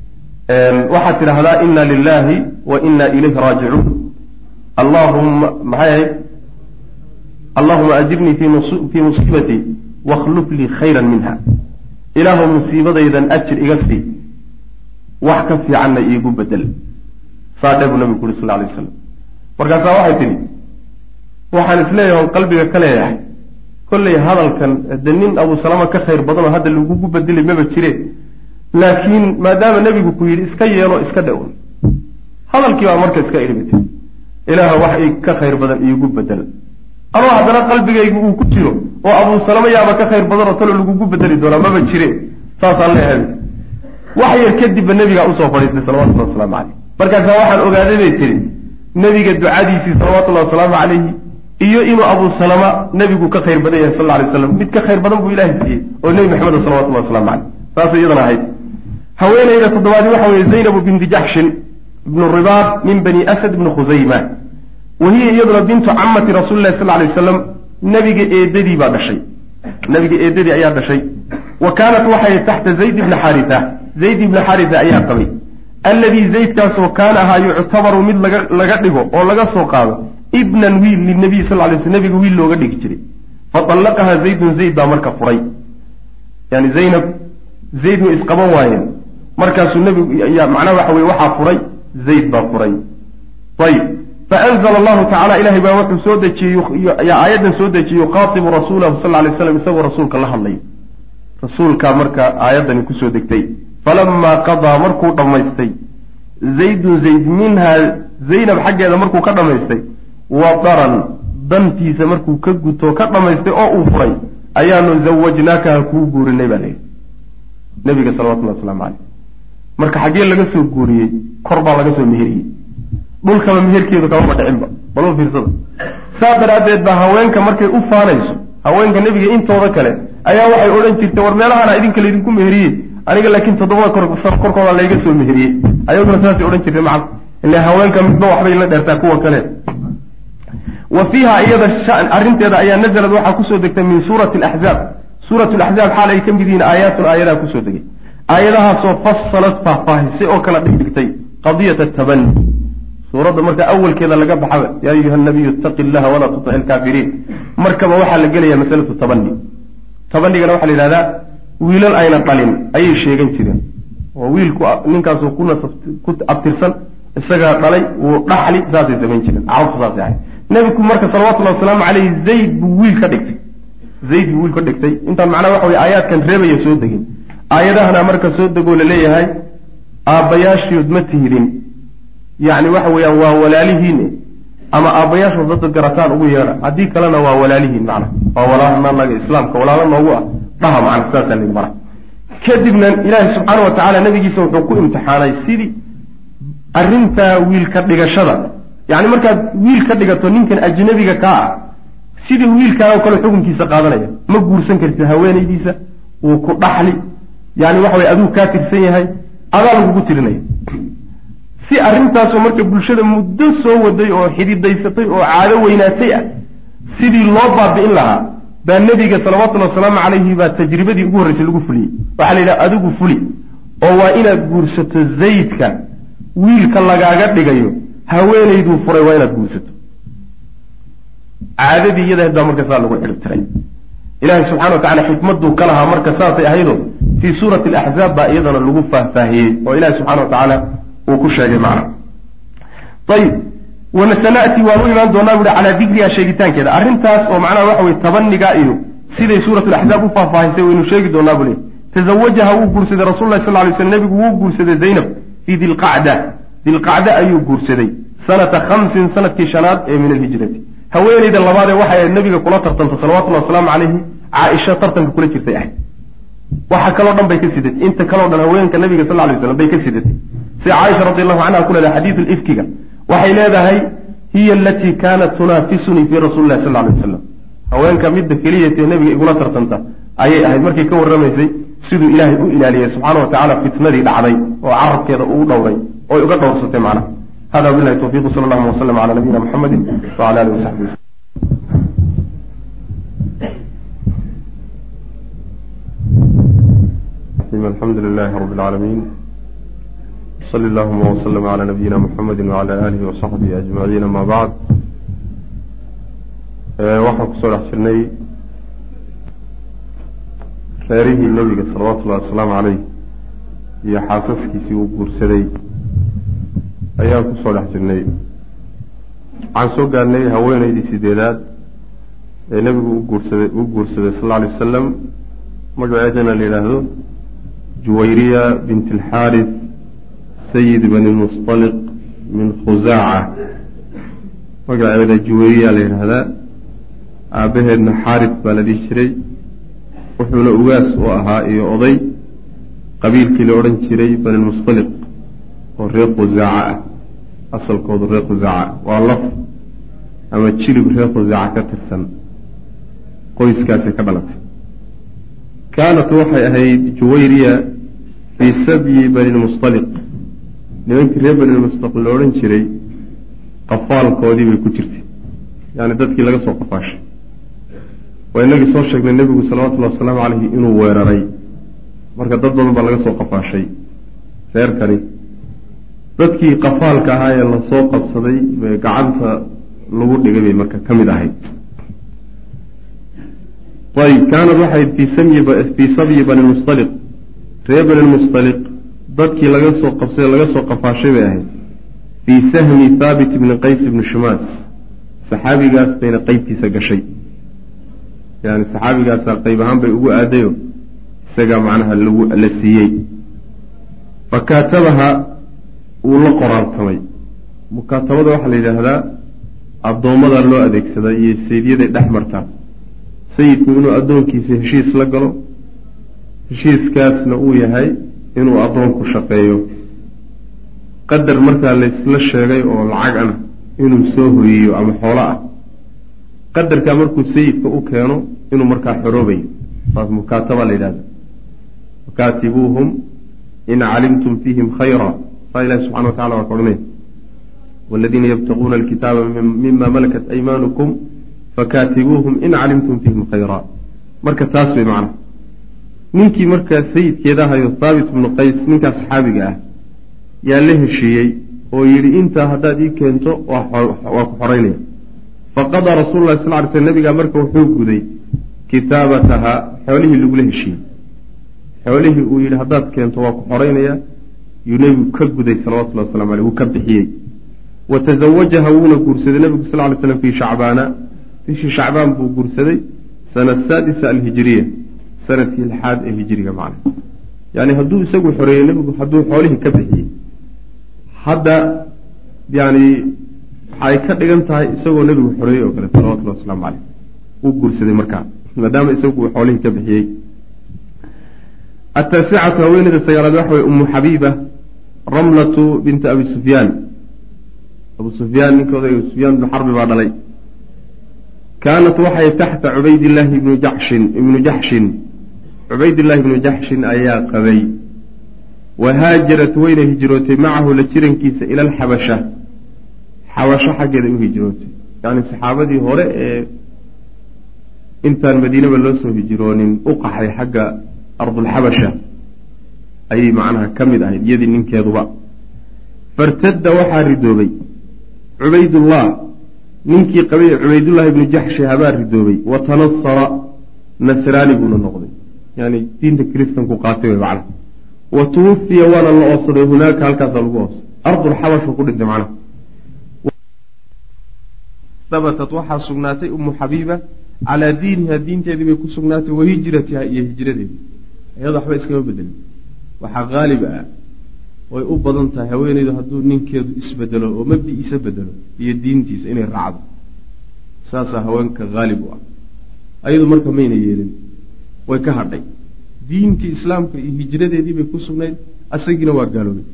waxaad tidhaahdaa ina lilahi wa ina ilayhi raajicuun allahuma maxay ahayd allahuma ajirnii fii musiibatii wakhluf lii khayran minha ilaahu musiibadaydan ajir iga sii wax ka fiicanna iigu bedel saadhe buu nabigu uri sal ly waslam markaasaa waxay tidhi waxaan isleeyahay on qalbiga ka leeyahay kollay hadalkan de nin abu salama ka khayr badanoo hadda lagugu bedeli maba jire laakiin maadaama nebigu ku yidhi iska yeelo iska dhown hadalkii baa marka iska idhibitay ilaaha wax i ka khayr badan iigu bedel ama haddana qalbigaygu uu ku jiro oo abuu salama yaaba ka khayr badanoo talo lagugu bedeli doonaa maba jire saasaan leehay wax yar kadibba nebigaa usoo fadhiistay salawatullahi wasalaamu caleyh markaasaa waxaan ogaaday bay tihi nebiga ducadiisii salawatullahi wasalaamu calayhi iyo inuu abuu salama nebigu ka khayr badan yahay sal lla alay slam mid ka khayr badan buu ilahay siiyey oo nebi maxamed salawatullahi waslamu caleyh saasay iyadana ahayd haweeneyda toddobaadi waxa weye zaynabu binti jaxshin ibnu ribaab min bani asad ibni khusayma wa hiya iyaduna bintu camati rasuulilahi sal lay wasalam nebiga eedadii baa dhashay nebiga eedadii ayaa dhashay wa kaanat waxay taxta zayd ibni xaarisa zayd ibni xaarisa ayaa qabay alladii zaydkaasoo kaana ahaa yuctabaru mid laga laga dhigo oo laga soo qaado ibnan wiil linabiy sal lay sl nebiga wiil looga dhigi jiray faallaqaha zaydun zayd baa marka furay yani zaynab zayd way isqaban waayeen markaasuu nebigu macnaha waxa weye waxaa furay zayd baa furay ayib faanzla allahu tacala ilahay baa wuxuu soo dejiyey aayaddan soo dejiyey yuqaatibu rasuulahu sal lay slam isagoo rasuulka la hadlay rasuulkaa marka aayaddani kusoo degtay falamaa qadaa markuu dhammaystay zaydun zayd minhaa zaynab xaggeeda markuu ka dhammaystay wadaran dantiisa markuu ka guto ka dhammaystay oo uu furay ayaanu zawajnaakaha kuu guurinay baa layidhi nabiga salawatullahi waslamu caleyh marka xaggee laga soo guuriyey kor baa laga soo meheriyey dhulkaba meherkeedu kamaba dhicinba balma fiirsada saa daraaddeed baa haweenka markay u faanayso haweenka nebiga intooda kale ayaa waxay odhan jirtay war meelahana idinka laydinku meheriyey aniga laakiin toddobada korkooda layga soo meheriyey ayaguna saasay odhan jirtay macal ile haweenka midba waxbay la dheertaa kuwa kale wa fiiha iyada arrinteeda ayaa nazalad waxaa kusoo degtay min suurati alaxzaab suuratu laxzaab xaal ay ka mid yihiin aayaatun aayadaha kusoo degay aayadahaasoo fasalad faahfaahisay oo kala dhigdhigtay qadiyata tabani suuradda marka awalkeeda laga baxaba yaa ayuha nabiyu itaqi illaha walaa tutic ilkaafiriin markaba waxaa la gelaya masalatu tabani tabanigana waxaa la yidhahdaa wiilal ayna dhalin ayay sheegan jireen oo wiilku ninkaasu ku abtirsan isagaa dhalay wuu dhaxli saasay samayn jireen carabtu saasay ahayd nebigu marka salawatullahi wasalaamu caleyhi zayd buu wiil ka dhigtay zayd buu wiil ka dhigtay intaan macnaha waxa wey aayaadkan reebaya soo degin aayadahana marka soo degoo laleeyahay aabbayaashiod ma tihidin yacni waxa weeyaan waa walaalihiin ama aabbayaashood dadad garataan ugu yeedha haddii kalena waa walaalihiin macna waa walaalanaga islaamka walaalo noogu ah dhaha macna saasaa layidhi mara kadibna ilaahi subxaana wa tacaala nabigiisa wuxuu ku imtixaanay sidii arrintaa wiilka dhigashada yacni markaad wiil ka dhigato ninkan ajnabiga kaa ah sidii wiilkaa oo kale xukunkiisa qaadanaya ma guursan kartid haweenaydiisa wuu ku dhaxli yani waxa way aduu kaa tirsan yahay adaa lagugu tirinaya si arrintaasoo marka bulshada muddo soo waday oo xididaysatay oo caado weynaatay ah sidii loo baabi'in lahaa baa nebiga salawatullhi wasalaamu calayhi baa tajribadii ugu horreysay lagu fuliyey waxaa la yidhaha adigu fuli oo waa inaad guursato zaydka wiilka lagaaga dhigayo haweenayduu furay waa inaad guursato caadadii iyada baa marka saa lagu xidhibtiray ilaahay subxana wa tacala xikmaduu ka lahaa marka saasay ahaydo fii suurati alaxzaab baa iyadana lagu faahfaahiyey oo ilahi subxana wa tacaala uu ku sheegay macna ayib wanasana'ti waan u imaan doonaa buuhi calaa dikriha sheegitaankeeda arrintaas oo macnaha waxa weye tabaniga iyo siday suurat laxzaab u faahfaahisay waynu sheegi doonaa buu le tazawajaha wuu guursaday rasul lahi sal lay sl nebigu wuu guursaday zaynab fii dilqacda dilqacda ayuu guursaday sanata khamsin sanadkii shanaad ee min alhijrati haweeneyda labaadee waxay nebiga kula tartanta salawatullahi wasalaamu calayhi caaisha tartanka kula jirtay ahayd waxa kaloo dhan bay ka sidatay inta kaloo dhan haweenka nabiga sal lay slam bay ka sidatay sida caaisha radi allahu canha ku leedahay xadiidu ifkiga waxay leedahay hiya alatii kaanat tunaafisunii fii rasuli lahi sal lay wasalam haweenka midda keliyatee nebiga igula tartanta ayay ahayd markay ka warramaysay siduu ilaahay u ilaaliyey subxaana wa tacala fitnadii dhacday oo carabkeeda uu dhowray oy uga dhowrsatay macnaha hada bilahi tawfiq sal allahuma waslm cala nabiyina muxamedi wala alihi wasaxbi alxamdu lilahi rabi اlcaalamiin sali allahuma wslm cala nabiyina muxamedi wcala alihi wasaxbihi ajmaciin ama bacd waxaan kusoo dhex jirnay reerihii nebiga salawatu llahi wasalaamu caleyh iyo xaasaskiisii uu guursaday ayaan kusoo dhex jirnay waxaan soo gaarnay haweeneydii sideedaad ee nebigu u guursaday u guursaday sal lla alay wasalam magaceedana la yidhaahdo juwayriya bint alxaaris sayid bani musطaliq min khusaaca magaceeda juwayriya la yidhaahdaa aabbaheedna xaaris baa la dhihi jiray wuxuuna ugaas u ahaa iyo oday qabiilkii la odhan jiray bani musطaliq oo reer khusaaca ah asalkoodu reer khusaaca waa laf ama jilib reer khusaaca ka tirsan qoyskaasay ka dhalatay kaanat waxay ahayd juwayriya fii sabyi bani lmustaliq nimankii reer bani lmustaliq la odhan jiray qafaalkoodii bay ku jirtay yaani dadkii laga soo qafaashay waa inagii soo sheegnay nebigu salawatullahi wasalaamu caleyhi inuu weeraray marka dad badan baa laga soo qafaashay reerkani dadkii qafaalka ahaa ee lasoo qabsaday bay gacanta lagu dhigay bay marka ka mid ahayd ayb kaanad waxayd fii sabyi bani lmustaliq reer bani lmustaliq dadkii laga soo qabsaday laga soo qafaashay bay ahayd fii sahmi thaabit ibni qays ibni shumaas saxaabigaas bayna qeybtiisa gashay yani saxaabigaasa qeyb ahaan bay ugu aadayo isagaa macnaha lagu la siiyey fakaatabaha wuu la qoraaltamay mukaatabada waxaa la yidhaahdaa addoommada loo adeegsadaa iyo sayidyaday dhex martaa sayidku inuu addoonkiisa heshiis la galo heshiiskaasna uu yahay inuu addoonku shaqeeyo qadar markaa laysla sheegay oo lacag ana inuu soo hoyiyo ama xoolo ah qadarkaa markuu sayidka u keeno inuu markaa xoroobayo saas mukaataba la yidhahda fakaatibuuhum in calimtum fiihim khayra saa ilahi subxana wa tacala waa ka odhanaya waladiina yabtaquuna alkitaaba mima malakat aymaanukum fakaatibuuhum in calimtum fiihim khayra marka taas bay macna ninkii markaa sayidkeeda ahayo thaabit ibnu qays ninkaa saxaabiga ah yaa la heshiiyey oo yidhi intaa haddaad ii keento waa ku xoreynaya faqadaa rasuulu lahi sal ly sl nabigaa marka wuxuu guday kitaabataha xoolihii lagula heshiiyey xoolihii uu yidhi haddaad keento waa ku xoreynaya yuu nebigu ka guday salawatullahi waslamu aleyh wuu ka bixiyey wa tazawajaha wuuna guursaday nebigu sal ly slam fii shacbaana bishii shacbaan buu guursaday sana saadisa alhijiriya sanadkii lixaad ee hijiriga macna yani hadduu isagu xoreeyey nebigu hadduu xoolihii ka bixiyey hadda yani waxay ka dhigan tahay isagoo nebigu xoreeyey oo kale salawatullahi wasalaamu caleyh uu guursaday markaa maadaama isagu uu xoolihii ka bixiyey ataasicatu haweeneyda sagaalaad waxa wey umu xabiiba ramlatu binta abi sufyaan abu sufyaan ninkooda abu sufyaan ibnu xarbi baa dhalay kaanat waxay taxta cubaydillaahi ibnu jaxshin ibnu jaxshin cubaydillahi ibnu jaxshin ayaa qabay wa haajarat wayna hijrootay macahu la jirankiisa ila alxabasha xabasho xaggeeda u hijrootay yacni saxaabadii hore ee intaan madiinaba loo soo hijroonin u qaxay xagga ardulxabasha ayay macnaha ka mid ahayd iyadii ninkeeduba fartadda waxaa ridoobay cubaydullah ninkii qabay cubaydullahi ibnu jaxshi habaa ridoobay wa tanasara nasraani buuna noqday yani diinta kiristanku qaatay wey macnaha wa tuwafiya waana la oobsaday hunaaka halkaasaa lagu oobsaday ardulxabashu ku dhintay macnaha habatat waxaa sugnaatay umu xabiiba calaa diiniha diinteedii bay ku sugnaatay wa hijratiha iyo hijradeedi iyado waxba iskama bedelin waxaa haalib ah way u badan tahay haweeneydu hadduu ninkeedu isbedelo oo mabdi-iisa bedelo iyo diintiisa inay raacdo saasaa haweenka haalib u ah ayadu marka mayna yeelin way ka hadhay diintii islaamka iyo hijradeedii bay ku sugnayd asagiina waa gaaloobay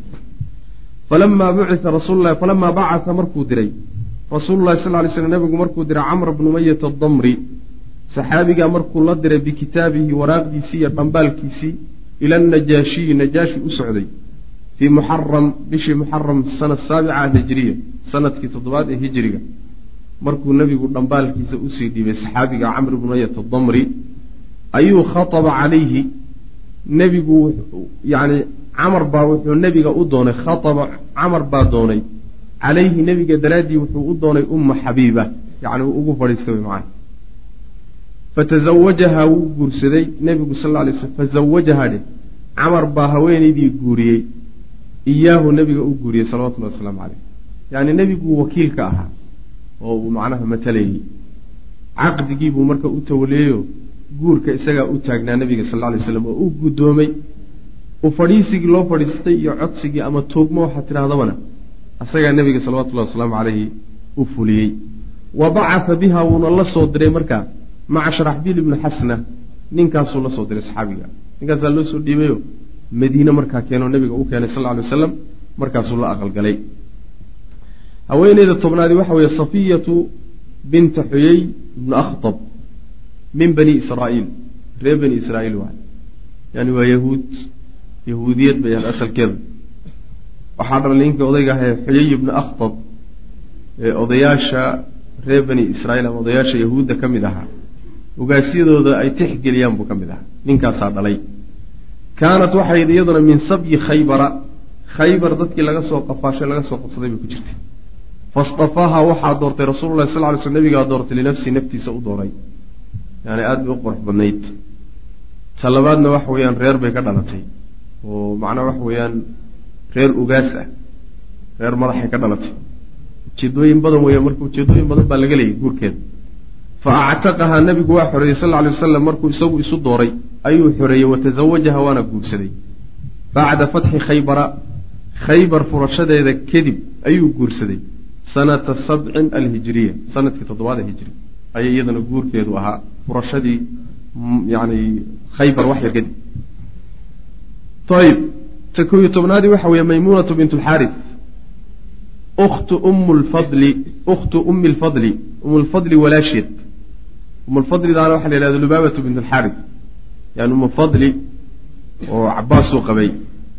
falamaa bucia rasuululahi falamaa bacata markuu diray rasuululahi sal lay slm nabigu markuu diray camr bnu mayata adamri saxaabigaa markuu la diray bikitaabihi waraaqdiisii iyo dhambaalkiisii ila anajaashiyi najaashi u socday fii muxaram bishii muxaram sana saabica hijiriya sanadkii toddobaad ee hijiriga markuu nebigu dhambaalkiisa usii dhiibay saxaabiga camr bnu mayat adamri ayuu khaطaba calayhi nebigu yani camar baa wuxuu nebiga u doonay khaطaba camar baa doonay calayhi nebiga daraaddii wuxuu u doonay umma xabiiba yani uu ugu fadhiistay wy macana fatazawajahaa wuu guursaday nebigu sal lla alay slm fazawajahaa dheh camar baa haweenaydii guuriyey iyaahu nebiga u guuriyey salawatullahi wasalaamu caleyh yacni nebiguu wakiilka ahaa oo uu macnaha matalayey caqdigiibuu marka u tawaliyeyo guurka isagaa u taagnaa nebiga sal lla lay slam oo u guddoomay u fadhiisigii loo fadhiistay iyo codsigii ama toogmo waxaad tidhahdabana isagaa nebiga salawatullahi wasalaamu caleyhi u fuliyey wa bacata biha wuuna la soo diray markaa maca sharaxbiil ibni xasna ninkaasuu la soo diray saxaabiga ninkaasaa loo soo dhiibayo madiine markaa keenoo nebiga u keenay sal lla alay wasalam markaasuu la aqalgalay haweeneyda tobnaadi waxa weeye safiyatu binta xuyey ibnu akhtab min bani israa'iil reer bani israa'iil waay yani waa yahuud yahuudiyad bay ahayd asalkeedu waxaa dhalay ninkii odayga ahee xuyey ibnu akhtab ee odayaasha reer bani israiil ama odayaasha yahuudda ka mid ahaa ogaasyadooda ay tixgeliyaan buu ka mid ahaa ninkaasaa dhalay kaanat waxay iyaduna min sabyi khaybara khaybar dadkii laga soo qafaashay laga soo qabsaday bay ku jirtay fastafaaha waxaa doortay rasuululahi sal ly sl nabigaa doortay linafsii naftiisa u dooray yani aada bay u qurux badnayd ta labaadna waxa weeyaan reer bay ka dhalatay oo macnaha waxa weeyaan reer ugaas ah reer madaxay ka dhalatay ujeedooyin badan weya marka ujeedooyin badan baa laga leeyay guurkeeda fa actaqahaa nabigu waa xoreeyey sal lla alay wasalam markuu isagu isu dooray ayuu xoreeyey watazawajaha waana guursaday bacda fatxi khaybara khaybar furashadeeda kadib ayuu guursaday sanata sabcin alhijiriya sanadkii toddobaad hijri ayay iyadana guurkeedu ahaa furashadii yani khaybar wax yar kadib ayib ta koo iyo tobnaadii waxa weeye maymuunatu bint lxaaris uktu um lfadli ukhtu ummi lfadli um lfadli walaasheed umulfadlidaana waxa la yihahda lubaabatu bint alxaaris yani umu fadli oo cabaasuu qabay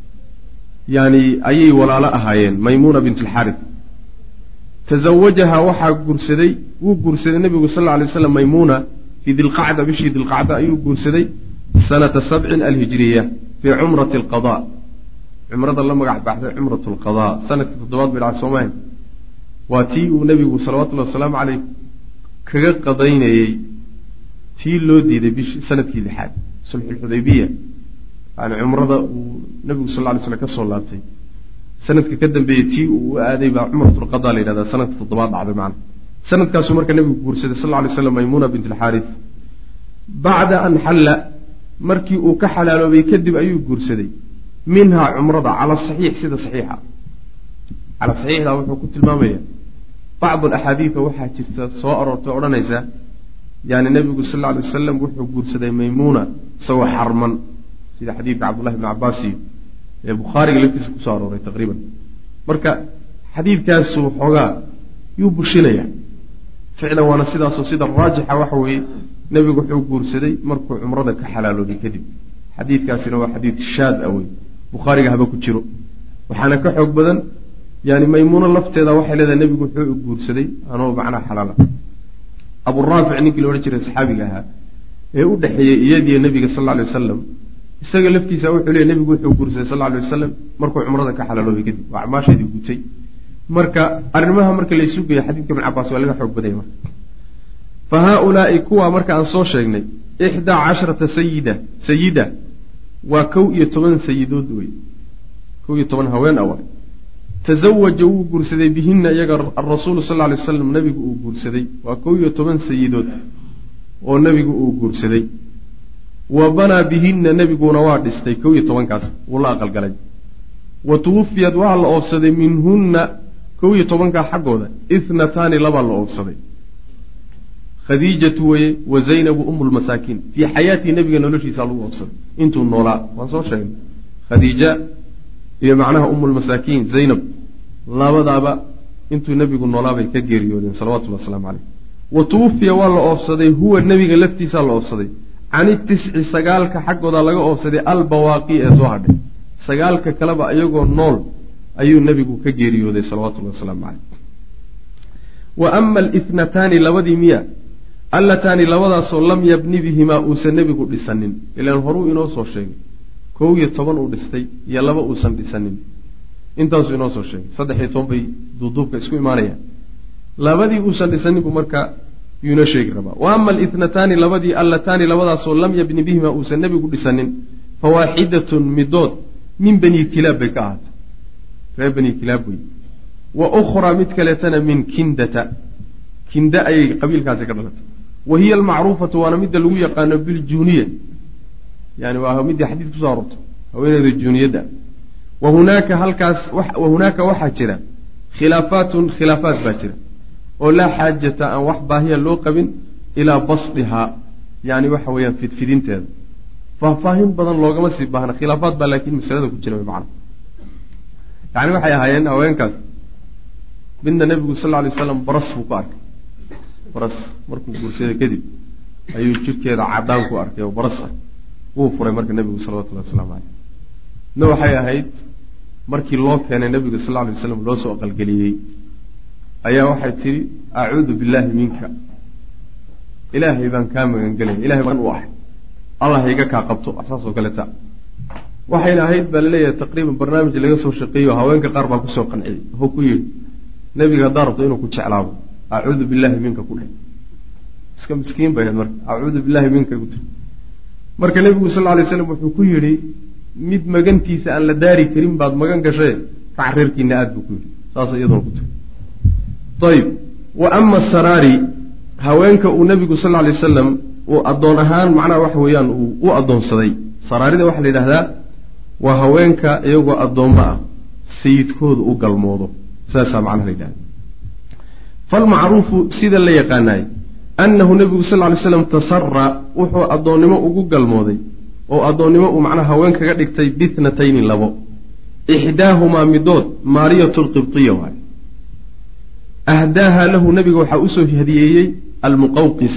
yani ayay walaalo ahaayeen maymuuna bint alxaaris tazawajaha waxaa guursaday wuu guursaday nebigu sal lla alay slam maymuuna fii dilqacda bishii dilqacda ayuu guursaday sanata sabcin alhijriya fii cumrati alqada cumrada la magac baxday cumrat alqada sanadkii toddobaad bay dhacay soomaha waa tii uu nebigu salawatullahi wasalaamu caleyh kaga qadaynayey tii loo diiday bish sanadkii lixaad sulxulxudaybiya yani cumrada uu nebigu sal lla lay slam ka soo laabtay sanadka ka dambeeyey tii uu u aaday baa cumratulqada la yidhahdaa sanadka toddobaad dhacday macana sanadkaasuu marka nebigu guursaday sal lla lay slam maymuna bint alxaaris bacda an xalla markii uu ka xalaaloobay kadib ayuu guursaday minhaa cumrada cala saxiix sida saxiixa cala saxiixda wuxuu ku tilmaamaya bacd alaxaadiida waxaa jirta soo aroortay odhanaysa yani nebigu sal lla alay wasalam wuxuu guursaday maymuuna isagoo xarman sida xadiidka cabdullahi bni cabbaasi ee bukhaariga laftiisa kusoo arooray taqriiban marka xadiidkaasu xoogaa yuu bushinaya ficlan waana sidaasoo sida raajixa waxa weeye nebigu wuxuu guursaday markuu cumrada ka xalaaloobay kadib xadiidkaasina waa xadiid shaad a wey bukhaariga haba ku jiro waxaana ka xoog badan yani maymuuno lafteeda waxay leedahay nebigu wuxuu guursaday anoo macnaha xalaala aburaafic ninkii la odhan jiray saxaabiga ahaa ee u dhexeeyey iyadiyo nebiga sal lla alay wasalam isaga laftiisa wuxuu leeyay nebigu wuxuu guursaday sal lla alay wasalam markuu cumrada ka xalaaloobay kadib waa acmaasheedii gutay marka arrimaha marka laysu geeyo xadiidka ibn cabaas waa laga xoog badanya marka fa haaulaai kuwa marka aan soo sheegnay ixdaa casharata sayida sayida waa kow iyo toban sayidood wey kow iyo toban haween awa tazawaja wuu guursaday bihina iyaga arasuulu sal lay slam nebigu uu guursaday waa kow iyo toban sayidood oo nebigu uu guursaday wa banaa bihina nebiguna waa dhistay kow iyo tobankaas wuu la aqalgalay wa tuwufiyad waa la oofsaday minhunna kow iyo tobankaa xaggooda ithnataani labaa la oofsaday khadiijatu weye wa zaynabu umu lmasaakiin fii xayaatii nebiga noloshiisa lagu oofsaday intuu noolaa waan soo sheegnay khadiija iyo macnaha umulmasaakiin zaynab labadaaba intuu nebigu noolaabay ka geeriyoodeen salawatullhi wasalaamu caleyh wa tuwufiya waa la oofsaday huwa nebiga laftiisaa la oofsaday cani tisci sagaalka xaggooda laga oofsaday albawaaqi ee soo hadhay sagaalka kaleba iyagoo nool ayuu nebigu ka geeriyooday salawatullahi wasalaamu caleyh wa ama alithnataani labadii miya allataani labadaasoo lam yabni bihimaa uusan nebigu dhisanin ilaan horuu inoo soo sheegay kow iyo toban uu dhistay iyo laba uusan dhisanin intaasuu inoo soo sheegay saddex iyo toban bay duuduubka isku imaanayaan labadii uusan dhisanin buu marka yuu inoo sheegi rabaa wa ama alithnataani labadii allataani labadaasoo lam yabni bihimaa uusan nebigu dhisanin fawaaxidatun midood min bani kilaab bay ka ahaatay reer bani kilaab wey wa ukhraa mid kaleetana min kindata kinda ayay qabiilkaasi ka dhalatay wa hiya almacruufatu waana midda lagu yaqaano biljuniya yani waa midii xadiis kusoo arortay haweeneyda juuniyadda wa hunaaka halkaas wa hunaaka waxaa jira khilaafaatun khilaafaat baa jira oo laa xaajata aan wax baahiya loo qabin ilaa basdihaa yani waxa weeyaan fidfidinteeda faahfaahin badan loogama sii baahna khilaafaad baa laakiin masalada ku jira macna yani waxay ahaayeen haweenkaas midna nebigu sal lla alay waslam baras buu ku arkay baras markuu guursada kadib ayuu jirkeeda cadaan ku arkay oo baras ah wuu furay marka nebigu salawatullahi wasalaamu caleyh na waxay ahayd markii loo keenay nebiga sal lla alay waslam loo soo aqalgeliyey ayaa waxay tidhi acuudu billaahi minka ilaahay baan kaa magangelaya ilahay baan u ahay allah iga kaa qabto saas oo kaleta waxayna ahayd baa laleeyahay taqriiban barnaamij laga soo shaqeeyo haweenka qaar baa kusoo qanciyey wuxuu ku yidhi nebiga haddaa rabto inuu ku jeclaabo acuudu billaahi minka ku dheh iska miskiin bay ahayd marka acuudu billaahi minka ku tiri marka nebigu sal lla alay slam wuxuu ku yidhi mid magantiisa aan la daari karin baad magan gashae kac reerkiina aad buu ku yidhi saas iyaduna ku tiri ayib wa ama saraari haweenka uu nebigu sal lla alay wasalam uu addoon ahaan macnaha waxa weeyaan uu u addoonsaday saraarida waxaa la yidhahdaa waa haweenka iyagoo addoommo ah sayidkooda u galmoodo saasaa macnaha la yidhahda falmacruufu sida la yaqaanaay annahu nebigu sal ly slam tasara wuxuu addoonnimo ugu galmooday oo addoonnimo uu macnaha haween kaga dhigtay bithnatayni labo ixdaahumaa midood maariyatu lqibtiya waay ahdaaha lahu nebiga waxaa usoo hadiyeeyey almuqawqis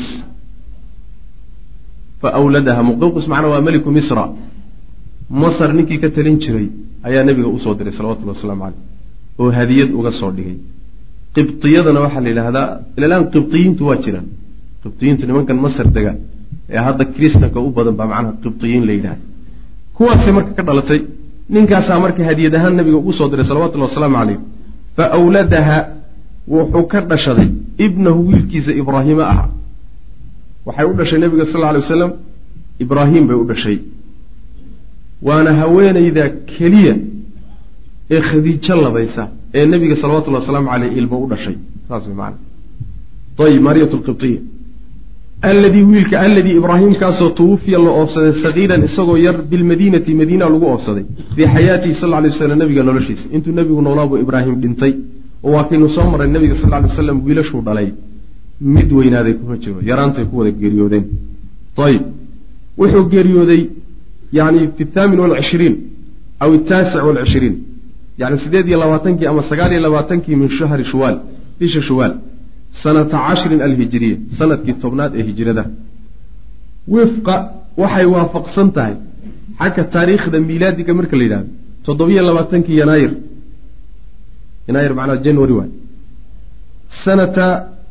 fa wladaha muqawqis macnaa waa meliku misra masar ninkii ka talin jiray ayaa nebiga usoo diray salawatullhi wasalaamu caleyh oo hadiyad uga soo dhigay qibtiyadana waxaa la yidhaahdaa ilalaan qibtiyiintu waa jiraan qibtiyiintu nimankan masar dega ee hadda kiristanka u badan baa macnaha qibtiyiin la yidhahda kuwaasay marka ka dhalatay ninkaasaa marka hadiyad ahaan nabiga ugu soo diray salawatullhi wasalaamu caleyh fa awladaha wuxuu ka dhashaday ibnahu wiilkiisa ibraahiima ah waxay u dhashay nebiga sal lla alay wasalam ibraahim bay u dhashay waana haweenayda keliya ee khadiijo labaysa ee nebiga salawatullahi wasalaamu caleyh ilmo u dhashay saas way maana ayib maariyat lqibtiya alladii wiilka alladii ibraahimkaasoo tuwufiya la oofsaday sagiiran isagoo yar bilmadiinati madiina lagu oofsaday fii xayaatihi sal lay waslam nabiga noloshiisa intuu nebigu noolaabuu ibraahim dhintay oo waa kaynu soo marray nabiga sal lay waslam wiilashuu dhalay mid weynaaday kuma jiro yaraantay ku wada geeriyoodeen ayib wuxuu geeriyooday yani fi thaamin walcishriin aw ataasic walcishriin yani sideed iyo labaatankii ama sagaal iyo labaatankii min shahri shuwaal bisha shuwaal sanata cashrin alhijiriya sanadkii tobnaad ee hijrada wifqa waxay waafaqsan tahay xagga taariikhda miilaadiga marka la yidhahdo toddobiyo labaatankii yanaayir yanaayir macnaa january waay sanata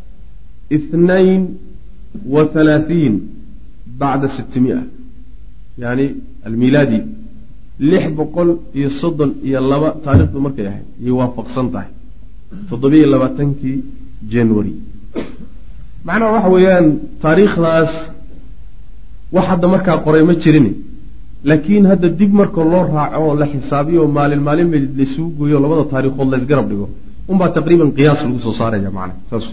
ithnain wa halaatiin bacda sittimia yani almiilaadi lix boqol iyo soddon iyo laba taarikhdu markay ahayd ayay waafaqsan tahay toddobiyo labaatankii january macnaha waxa weeyaan taariikhdaas wax hadda markaa qoray ma jirin laakiin hadda dib marka loo raaco oo la xisaabiyo maalin maalin ba laisugu gooyo labada taariikhood laysgarab dhigo unbaa taqriiban qiyaas lagu soo saaraya macna saas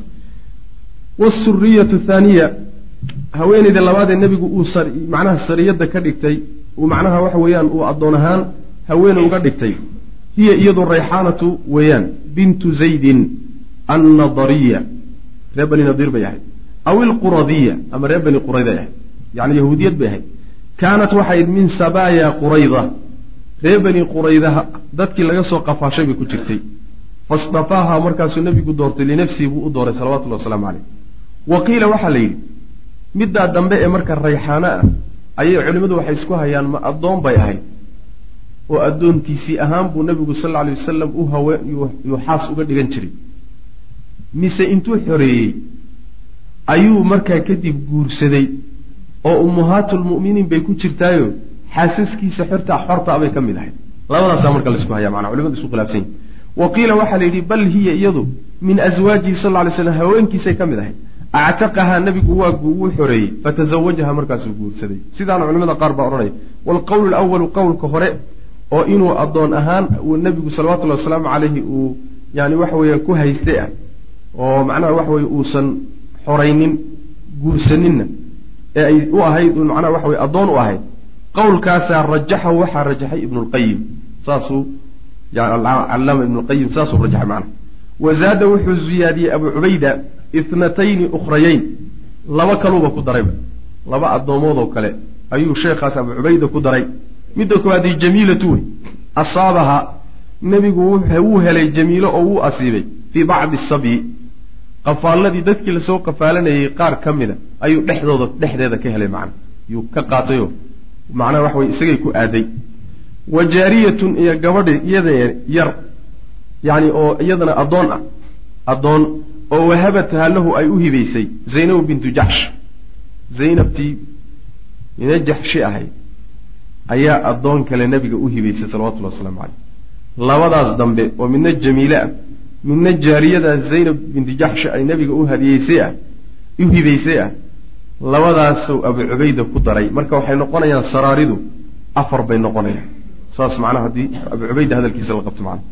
wasuriyatu thaaniya haweeneyda labaad ee nebigu uu macnaha sariyadda ka dhigtay uu macnaha waxa weeyaan uu addoon ahaan haweene uga dhigtay hiya iyadu rayxaanatu weeyaan bintu zaydin annadariya reer bani nadiir bay ahayd aw ilquradiya ama reer bani qurayday ahayd yani yahuudiyad bay ahayd kaanat waxay min sabaaya qurayda reer bani qurayda dadkii laga soo qafaashay bay ku jirtay fastafaaha markaasuu nebigu doortay linafsihi buu u dooray salawatullahi wasalaamu caleyh wa qiila waxaa la yidhi middaa dambe ee marka rayxaano ah ayay culimmadu waxay isku hayaan ma addoon bay ahayd oo addoontiisii ahaan buu nebigu sal alla alay wasalam u hawe yuu xaas uga dhigan jiray mise intuu xoreeyey ayuu markaa kadib guursaday oo ummahaatulmu'miniin bay ku jirtaayo xaasaskiisa xortaa xortaa bay ka mid ahayd labadaasaa marka laisku haya manaa culimadu isku khilaafsan yihin wa qiila waxaa la yidhi bal hiya iyadu min aswaajihi sal lla alay slam haweenkiisay ka mid ahayd actaqahaa nebigu waa wuu xoreeyey fatazawajaha markaasuu guursaday sidaana culimada qaar baa odhanaya waalqowlu alawalu qowlka hore oo inuu addoon ahaan uu nebigu salawatullahi wasalaamu caleyhi uu yani waxa weeyaan ku haystay ah oo macnaha waxa weye uusan xoraynin guursaninna ee ay u ahayd un macnaha waxa weye addoon u ahayd qowlkaasaa rajaxahu waxaa rajaxay ibnulqayim saasuu callaama ibnulqayim saasuu rajaxay macnaha wazaada wuxuu ziyaadiyey abu cubayda ithnatayni ukhrayeyn laba kaluuba ku darayba laba addoomood oo kale ayuu sheekhaas abu cubayda ku daray midda koowaadii jamiilatu wey asaabaha nebigu wuu helay jamiilo oo wuu asiibay fii bacdi sabyi qafaaladii dadkii lasoo qafaalanayay qaar ka mida ayuu dhexdooda dhexdeeda ka helay macna yuu ka qaatayo macnaha waxa weye isagay ku aaday wa jaariyatun iyo gabadhi iyada yar yacni oo iyadana addoon ah addoon oo wahabataha lahu ay u hibaysay zaynabu bintu jaxsh zaynabtii ina jaxshi ahayd ayaa addoon kale nebiga u hibaysay salawatullahi wasalaamu caleyh labadaas dambe oo midna jamiile ah midna jaariyadaa zaynab binti jaxshi ay nebiga u hadiyeysay ah u hibaysay ah labadaasuu abu cubayda ku daray marka waxay noqonayaan saraaridu afar bay noqonayaan saas macnaha haddii abu cubayda hadalkiisa la qabto macnaha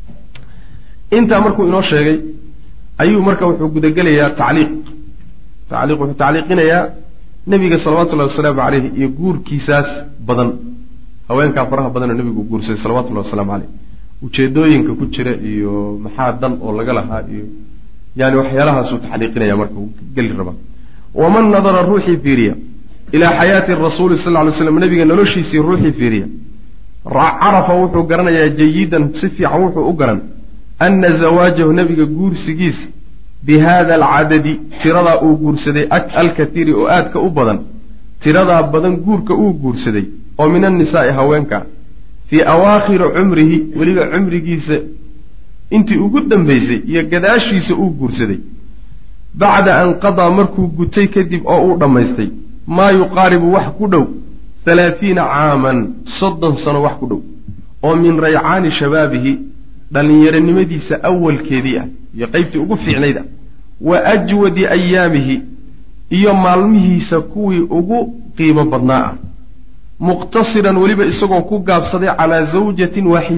intaa markuu inoo sheegay ayuu marka wuxuu gudagelayaa tacliiq tacliiq wuxuu tacliiqinayaa nebiga salawatullahi wasalaamu caleyhi iyo guurkiisaas badan haweenkaa faraha badanoo nebigu guursaday salawatullahi wasalaamu caleyh ujeedooyinka ku jira iyo maxaa dan oo laga lahaa iyo yani waxyaalahaasuu taxliiqinaya marka uu geli rabaa waman nadara ruuxii fiiriya ilaa xayaati rasuuli sal ly slam nebiga noloshiisii ruuxii fiiriya carafa wuxuu garanayaa jayidan si fiican wuxuu u garan ana zawaajahu nebiga guursigiisa bi hada alcadadi tiradaa uu guursaday alkatiiri oo aadka u badan tiradaa badan guurka uu guursaday oo min annisaai haweenka fii awaakhiri cumrihi weliba cumrigiisa intii ugu dambaysay iyo gadaashiisa uu guursaday bacda an qadaa markuu gutay kadib oo uu dhammaystay maa yuqaaribu wax ku dhow halaathiina caaman soddon sano wax ku dhow oo min raycaani shabaabihi dhallinyaronimadiisa awalkeedii ah iyo qeybtii ugu fiicnayd ah wa ajwadi ayaamihi iyo maalmihiisa kuwii ugu qiimo badnaa ah muqtasiran weliba isagoo ku gaabsaday calaa zawjatin waaxida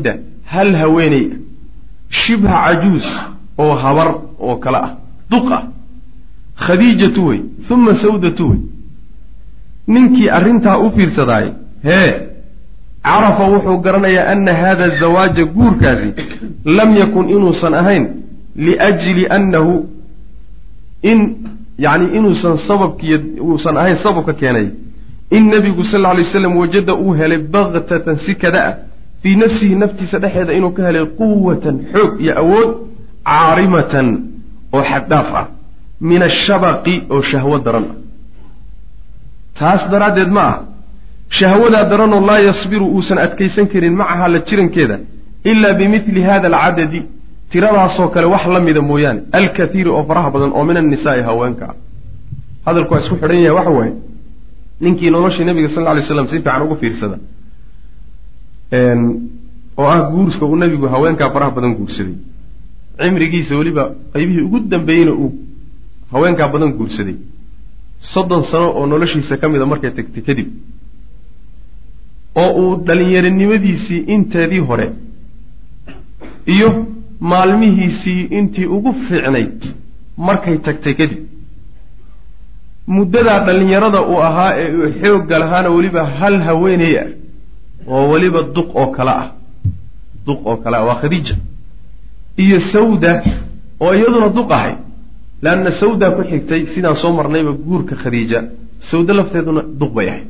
hal haweeney shibha cajuus oo habar oo kale ah duq ah khadiijatu wey uma sawdatu wey ninkii arrintaa u fiirsadaay hee carafa wuxuu garanayaa ana hada zawaaja guurkaasi lam yakun inuusan ahayn liajli annahu in yani inuusan sababkiiy uusan ahayn sababka keenay in nebigu sal lla alay slam wajada uu helay baktatan si kada ah fii nafsihi naftiisa dhexeeda inuu ka helay quwatan xoog iyo awood caarimatan oo xaddhaaf ah min ashabaqi oo shahwo daran ah taas daraaddeed ma ah shahwadaa daranoo laa yasbiru uusan adkaysan karin macaha la jirankeeda ilaa bimidli hada alcadadi tiradaasoo kale wax la mida mooyaane alkathiiri oo faraha badan oo min annisaai haweenka ah hadalku waa isku xidhan yahay waxa waaye ninkii noloshii nabiga sal lla alay slam si fiican ugu fiirsada oo ah guurska uu nabigu haweenkaa faraha badan guursaday cimrigiisa weliba qaybihii ugu dambeeyeyna uu haweenkaa badan guursaday soddon sano oo noloshiisa ka mida markay tagtay kadib oo uu dhalinyaronimadiisii inteedii hore iyo maalmihiisii intii ugu fiicnayd markay tagtay kadib muddadaa dhallinyarada uu ahaa ee uu xoogga lahaana weliba hal haweeney ah oo weliba duq oo kale ah duq oo kale ah waa khadiija iyo sawda oo iyaduna duq ahay leanna sawda ku xigtay sidaan soo marnayba guurka khadiija sawda lafteeduna duq bay ahayd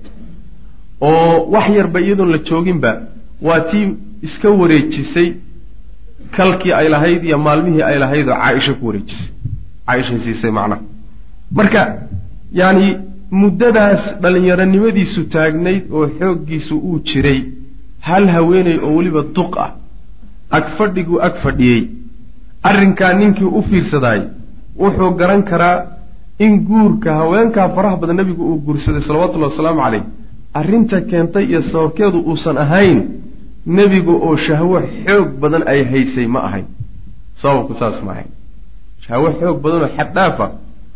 oo wax yarba iyadoon la jooginba waa tii iska wareejisay kalkii ay lahayd iyo maalmihii ay lahayd oo caaisha ku wareejisay caaishay siisay macnaha marka yacni muddadaas dhallinyaronimadiisu taagnayd oo xooggiisu uu jiray hal haweeney oo weliba duq ah ag fadhiguu ag fadhiyey arrinkaa ninkii u fiirsadaay wuxuu garan karaa in guurka haweenkaa faraha badan nebigu uu guursaday salawatullahi wasalaamu caleyh arrinta keentay iyo sababkeedu uusan ahayn nebigu oo shahwo xoog badan ay haysay ma ahayn sababku saas ma ahayn shahwo xoog badan oo xaddhaafa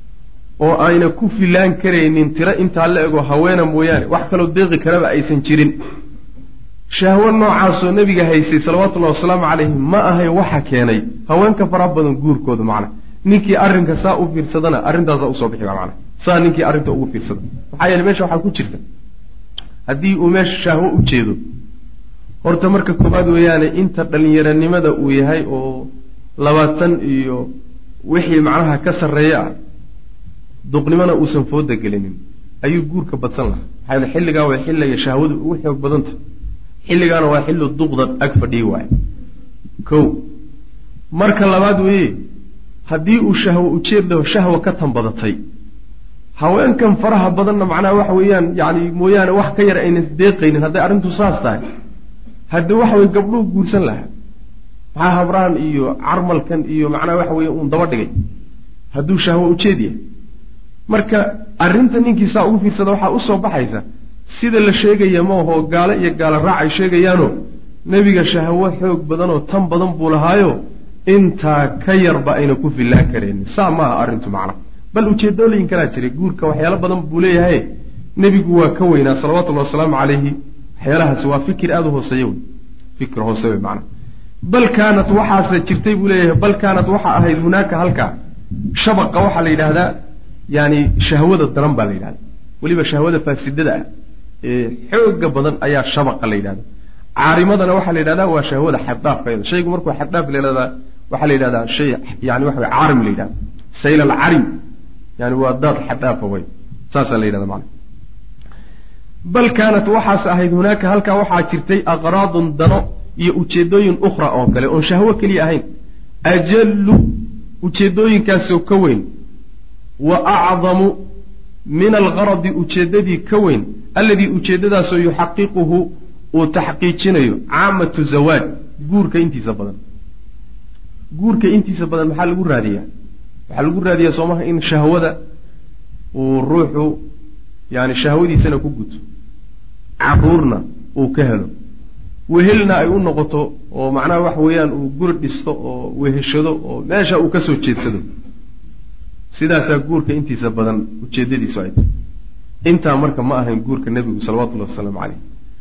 oo ayna ku filaan karaynin tiro intaa la ego haweena mooyaane wax kaloo deeqi karaba aysan jirin shahwo noocaasoo nebiga haysay salawatullahi wasalaamu calayhi ma ahay waxa keenay haweenka faraha badan guurkooda macna ninkii arrinka saa u fiirsadana arrintaasaa usoo bixi ba macna saa ninkii arrinta ugu fiirsada maxaa yeele meesha waxaa ku jirta haddii uu meesha shahwo u jeedo horta marka koowaad weeyaane inta dhallinyaronimada uu yahay oo labaatan iyo wixii macnaha ka sarreeya ah duqnimona uusan fooda gelinin ayuu guurka badsan lahaa maxaa yeele xilligaa waa xilliga shahwadu ugu xoog badanta xilligaana waa xilli duqda ag fadhiyi waayo ko marka labaad weeye haddii uu shahwo ujeedlaho shahwa ka tan badatay haweenkan faraha badanna macnaha waxa weeyaan yani mooyaane wax ka yar aynan deeqaynin hadday arrintu saas tahay haddii waxa weye gabdhuu guursan lahaa maxaa habraan iyo carmalkan iyo macnaha waxa weye uun daba dhigay hadduu shahwo ujeed yahay marka arrinta ninkii saa ugu fiirsada waxaa usoo baxaysa sida la sheegaya ma ahoo gaalo iyo gaalo raac ay sheegayaano nebiga shahwo xoog badanoo tan badan buu lahaayo intaa ka yarba ayna ku fillaan karaynin saa ma aha arrintu macna bal ujeedooyin kalaa jiray guurka waxyaalo badan buu leeyahay nebigu waa ka weynaa salawatullahi wasalaamu calayhi waxyaalahaasi waa fikir aada u hooseeya wey fikir hoose wey macna bal kaanat waxaase jirtay buu leeyahay bal kaanat waxaa ahayd hunaaka halkaa shabaqa waxaa la yidhaahdaa yani shahwada daran baa la yidhahda weliba shahwada faasidada ah ee xooga badan ayaa shabaqa la yidhahda caarimadana waxaa la yidhahdaa waa shahwada xaddaafkeeda shaygu markuu xaddaaf la yidhahdaa waxaa la yidhahdaa shay yani waxa wey caarim la yidhahda sayl alcarim yani waa daad xaddaafa wey saasaa la yidhahda macana bal kaanat waxaase ahayd hunaaka halkaa waxaa jirtay aqraadun dano iyo ujeedooyin ukhra oo kale oon shahwo keliya ahayn ajallu ujeedooyinkaasoo ka weyn wa acdamu min algaradi ujeeddadii ka weyn alladii ujeeddadaasoo yuxaqiquhu uu taxqiijinayo caamatu zawaaj guurka intiisa badan guurka intiisa badan maxaa lagu raadiyaa waxaa lagu raadiyaa soomaha in shahwada uu ruuxu yani shahwadiisana ku guto caruurna uu ka helo wehelna ay u noqoto oo macnaha waxa weeyaan uu guri dhisto oo weheshado oo meesha uu kasoo jeedsado sidaasaa guurka intiisa badan ujeedadiisu ay tahay intaa marka ma ahayn guurka nebigu salawatullahi wasalaamu caleyh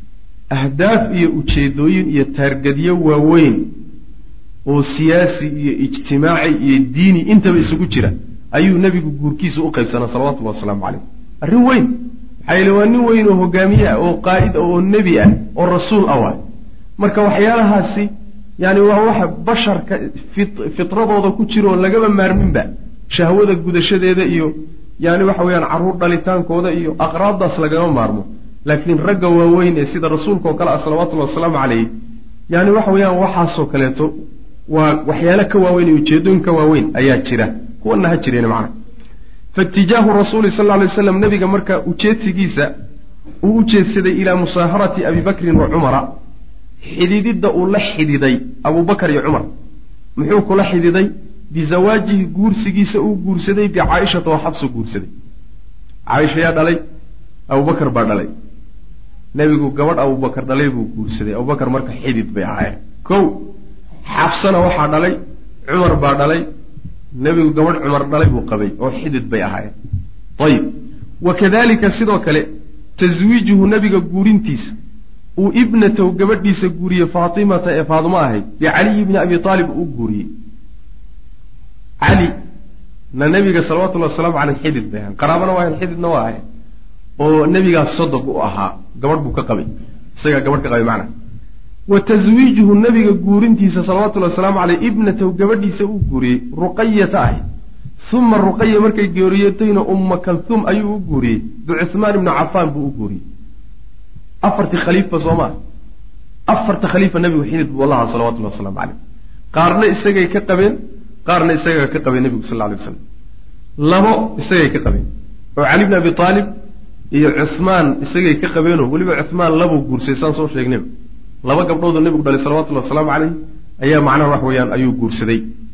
ahdaaf iyo ujeedooyin iyo taargadyo waaweyn oo siyaasi iyo ijtimaaci iyo diini intaba isugu jira ayuu nebigu guurkiisa u qaybsanaa salawatullahi wasalaamu calayh arrin weyn maxaa yeele waa nin weyn oo hogaamiye ah oo qaa'id ah oo nebi ah oo rasuul ah waay marka waxyaalahaasi yani waa waxa basharka fitradooda ku jira oo lagaba maarminba shahwada gudashadeeda iyo yani waxa weyaan carruur dhalitaankooda iyo aqraabdaas lagama maarmo laakiin ragga waaweyn ee sida rasuulka oo kale ah salawatullahi wasalaamu calayh yani waxa weeyaan waxaasoo kaleeto waa waxyaalo ka waaweyn iyo ujeedooyin ka waaweyn ayaa jira kuwana ha jireen macna faitijaahu rasuuli sal lay slam nabiga marka ujeedsigiisa uu u jeedsaday ilaa musaaharati abi bakrin wa cumara xidididda uu la xididay abubakar iyo cumar muxuu kula xididay bizawaajihi guursigiisa uu guursaday bicaaishata oo xabsu guursaday caaisha yaa dhalay abubakar baa dhalay nebigu gabadh abubakar dhalay buu guursaday abubakar marka xidid bay ahaayeen kow xabsana waxaa dhalay cumar baa dhalay nebigu gabadh cumar dhalay buu qabay oo xidid bay ahaayeen ayib wa kadalika sidoo kale taswiijuhu nebiga guurintiisa uu ibnatow gabadhiisa guuriyey faatimata ee faadimo ahayd bicaliyi bni abi aalib uu guuriyey cali na nebiga salawatullahi wasalaamu caleyh xidid bay ahayn qaraabana waa ahayn xididna waa ahayn oo nebigaas sodog u ahaa gabadh buu ka qabay isagaa gabadh ka qabay macna wa taswiijuhu nebiga guurintiisa salawatullahi wasalaamu caleyh ibnatow gabadhiisa uu guuriyey ruqayata ahayd uma ruqaya markay geeriyotayna umma kalhuum ayuu u guuriyey bicuhmaan ibni cafaan buu u guuriyey afartii khaliifba soo maa afarta khaliifa nebigu xidid buu lahaa salawatullahi wasalaamu caleyh qaarna isagay ka qabeen qaarna isagaa ka qabeen nebigu sal alay waslam labo isagay ka qabeen oo cali bni abi aalib iyo cuhmaan isagay ka qabeenoo weliba cuhmaan labuu guursaday saan soo sheegnayba laba gabdhoodoo nebigu dhalay salawatullahi wasalaamu caleyh ayaa macnaha wax weeyaan ayuu guursaday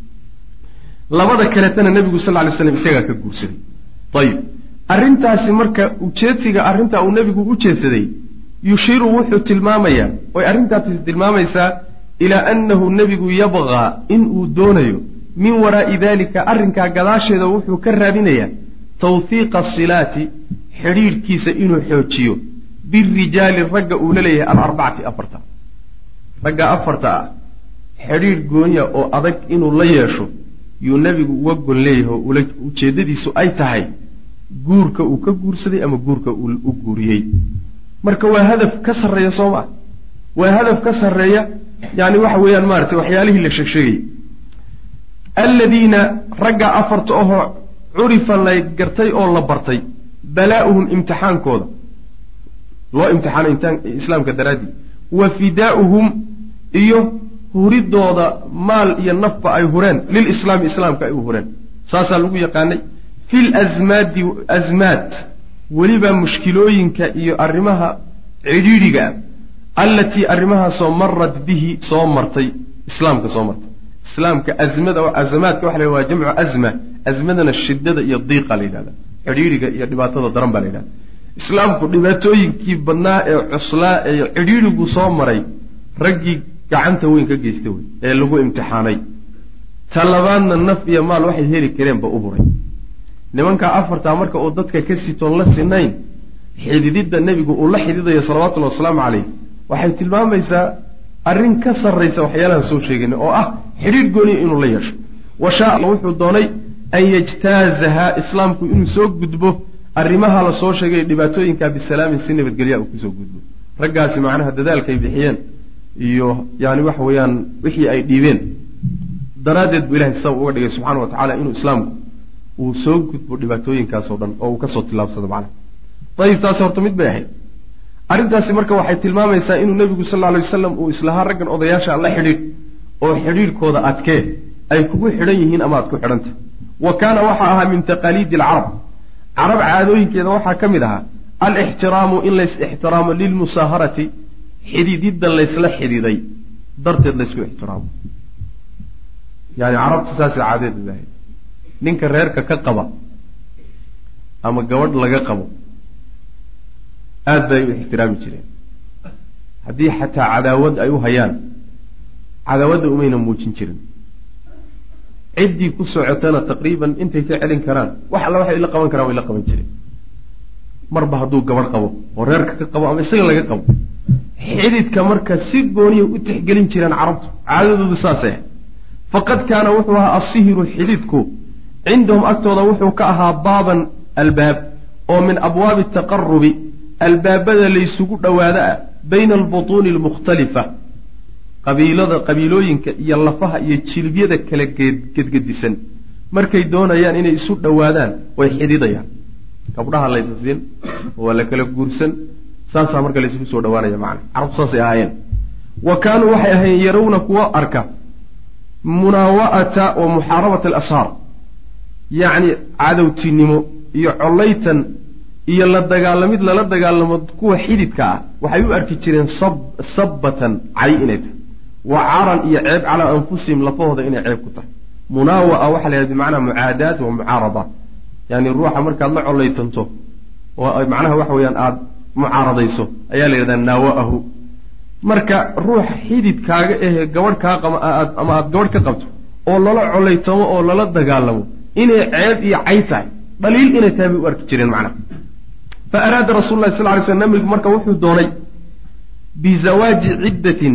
labada kaletana nebigu sal lay slam isagaa ka guursaday ayib arrintaasi marka ujeedsiga arrintaa uu nebigu u jeedsaday yushiru wuxuu tilmaamayaa oy arrintaasi tilmaamaysaa ilaa annahu nebigu yabqaa inuu doonayo min waraa'i dalika arrinkaa gadaasheeda wuxuu ka raadinayaa tawhiiqa asilaati xidhiidhkiisa inuu xoojiyo birijaali ragga uu la leeyahay alarbacati afarta ragga afarta ah xidhiidh goonya oo adag inuu la yeesho yuu nebigu uga gon leeyahay oo ula ujeeddadiisu ay tahay guurka uu ka guursaday ama guurka uu u guuriyey marka waa hadaf ka sarreeya soo maa waa hadaf ka sarreeya yani waxa weeyaan maaragtay waxyaalihii la sheegsheegayay aladiina ragga afarta ahoo curifa la gartay oo la bartay balaa'uhum imtixaankooda loo imtixaanay islaamka daraaddii wa fidaa'uhum iyo huridooda maal iyo nafba ay hureen lilislaami islaamka ay u hureen saasaa lagu yaqaanay fi lasmaadi asmaad weliba mushkilooyinka iyo arrimaha cidhiidhiga ah allatii arrimahaasoo marad bihi soo martay islaamka soo martay islaamka azmada azamaadka waxa la waa jamcu azma azmadana shidada iyo diiqa la yidhahda cidhiidhiga iyo dhibaatada daran baa la yidhahda islaamku dhibaatooyinkii badnaa ee cuslaa ee cidhiidhigu soo maray raggii gacanta weyn ka geysta wey ee lagu imtixaanay ta labaadna naf iyo maal waxay heli kareenba u huray nimankaa afartaa marka uu dadka ka sitoon la sinayn xidididda nebigu uu la xididayo salawatullahi wasalaamu caleyh waxay tilmaamaysaa arrin ka sarraysa waxyaalahan soo sheegayna oo ah xidhiidh gooniya inuu la yeesho wa shaa wuxuu doonay an yajtaazaha islaamku inuu soo gudbo arrimaha la soo sheegay dhibaatooyinka bisalaamin si nabadgelya uu kusoo gudbo raggaasi macnaha dadaalkay bixiyeen iyo yani waxa weeyaan wixii ay dhiibeen daraaddeed buu ilahay sabab uga dhigay subxana wa tacala inuu islaamku uu soo gudbo dhibaatooyinkaasoo dhan oo uu kasoo tillaabsado macnaha ayib taasi horta mid bay ahayd arrintaasi marka waxay tilmaamaysaa inuu nebigu sal lla alay wasalam uu islahaa raggan odayaasha la xidhiidh oo xidhiidhkooda adkee ay kugu xidhan yihiin ama aad ku xidhantah wa kaana waxaa ahaa min taqaaliidi alcarab carab caadooyinkeeda waxaa ka mid ahaa alixtiraamu in lays ixtiraamo lilmusaaharati xidididda laysla xididay darteed laysku ixtiraamo yani carabta saasay caadeed ilahay ninka reerka ka qaba ama gabadh laga qabo aada bay u ixtiraami jireen haddii xataa cadaawad ay u hayaan cadaawadda umayna muujin jirin ciddii ku socotana taqriiban intay ka celin karaan wax alla waxay la qaban karaan way la qaban jireen marba hadduu gabadh qabo oo reerka ka qabo ama isaga laga qabo xididka marka si gooniya u tixgelin jireen carabtu caadadoodu saasay ahay faqad kaana wuxuu ahaa asihiru xididku cindahum agtooda wuxuu ka ahaa baaban albaab oo min abwaabi taqarubi albaabada laysugu dhowaado ah bayna albutuuni almukhtalifa qabiilada qabiilooyinka iyo lafaha iyo jilibyada kala gedgedisan markay doonayaan inay isu dhowaadaan way xididayaan gabdhaha laysa siin waa la kala guursan saasaa marka laysugu soo dhawaanaya macana carabtu saasay ahaayeen wa kaanuu waxay ahayen yarawna kuwa arka munaawa'ata wa muxaarabata alashaar yacni cadowtinimo iyo collaytan iyo la dagaalamid lala dagaalamo kuwa xididka ah waxay u arki jireen sab sabbatan cay inay tahay wa caran iyo ceeb calaa anfusihim lafahooda inay ceeb ku tahay munaawa'a waxaa la yidhahda bimacnaa mucaadaat wa mucaarada yani ruuxa markaad la collaytanto oo macnaha waxa weeyaan aada mucaaradayso ayaa la yidhahdaa naawa'ahu marka ruux xididkaaga ehe gabadh kaa qama aad ama aada gabadh ka qabto oo lala collaytamo oo lala dagaalamo inay ceeb iyo cay tahay dhaliil inay tahay bay u arki jireen macnaha fa araada rasul llahi sal ly sl nabigu marka wuxuu doonay bizawaaji ciddatin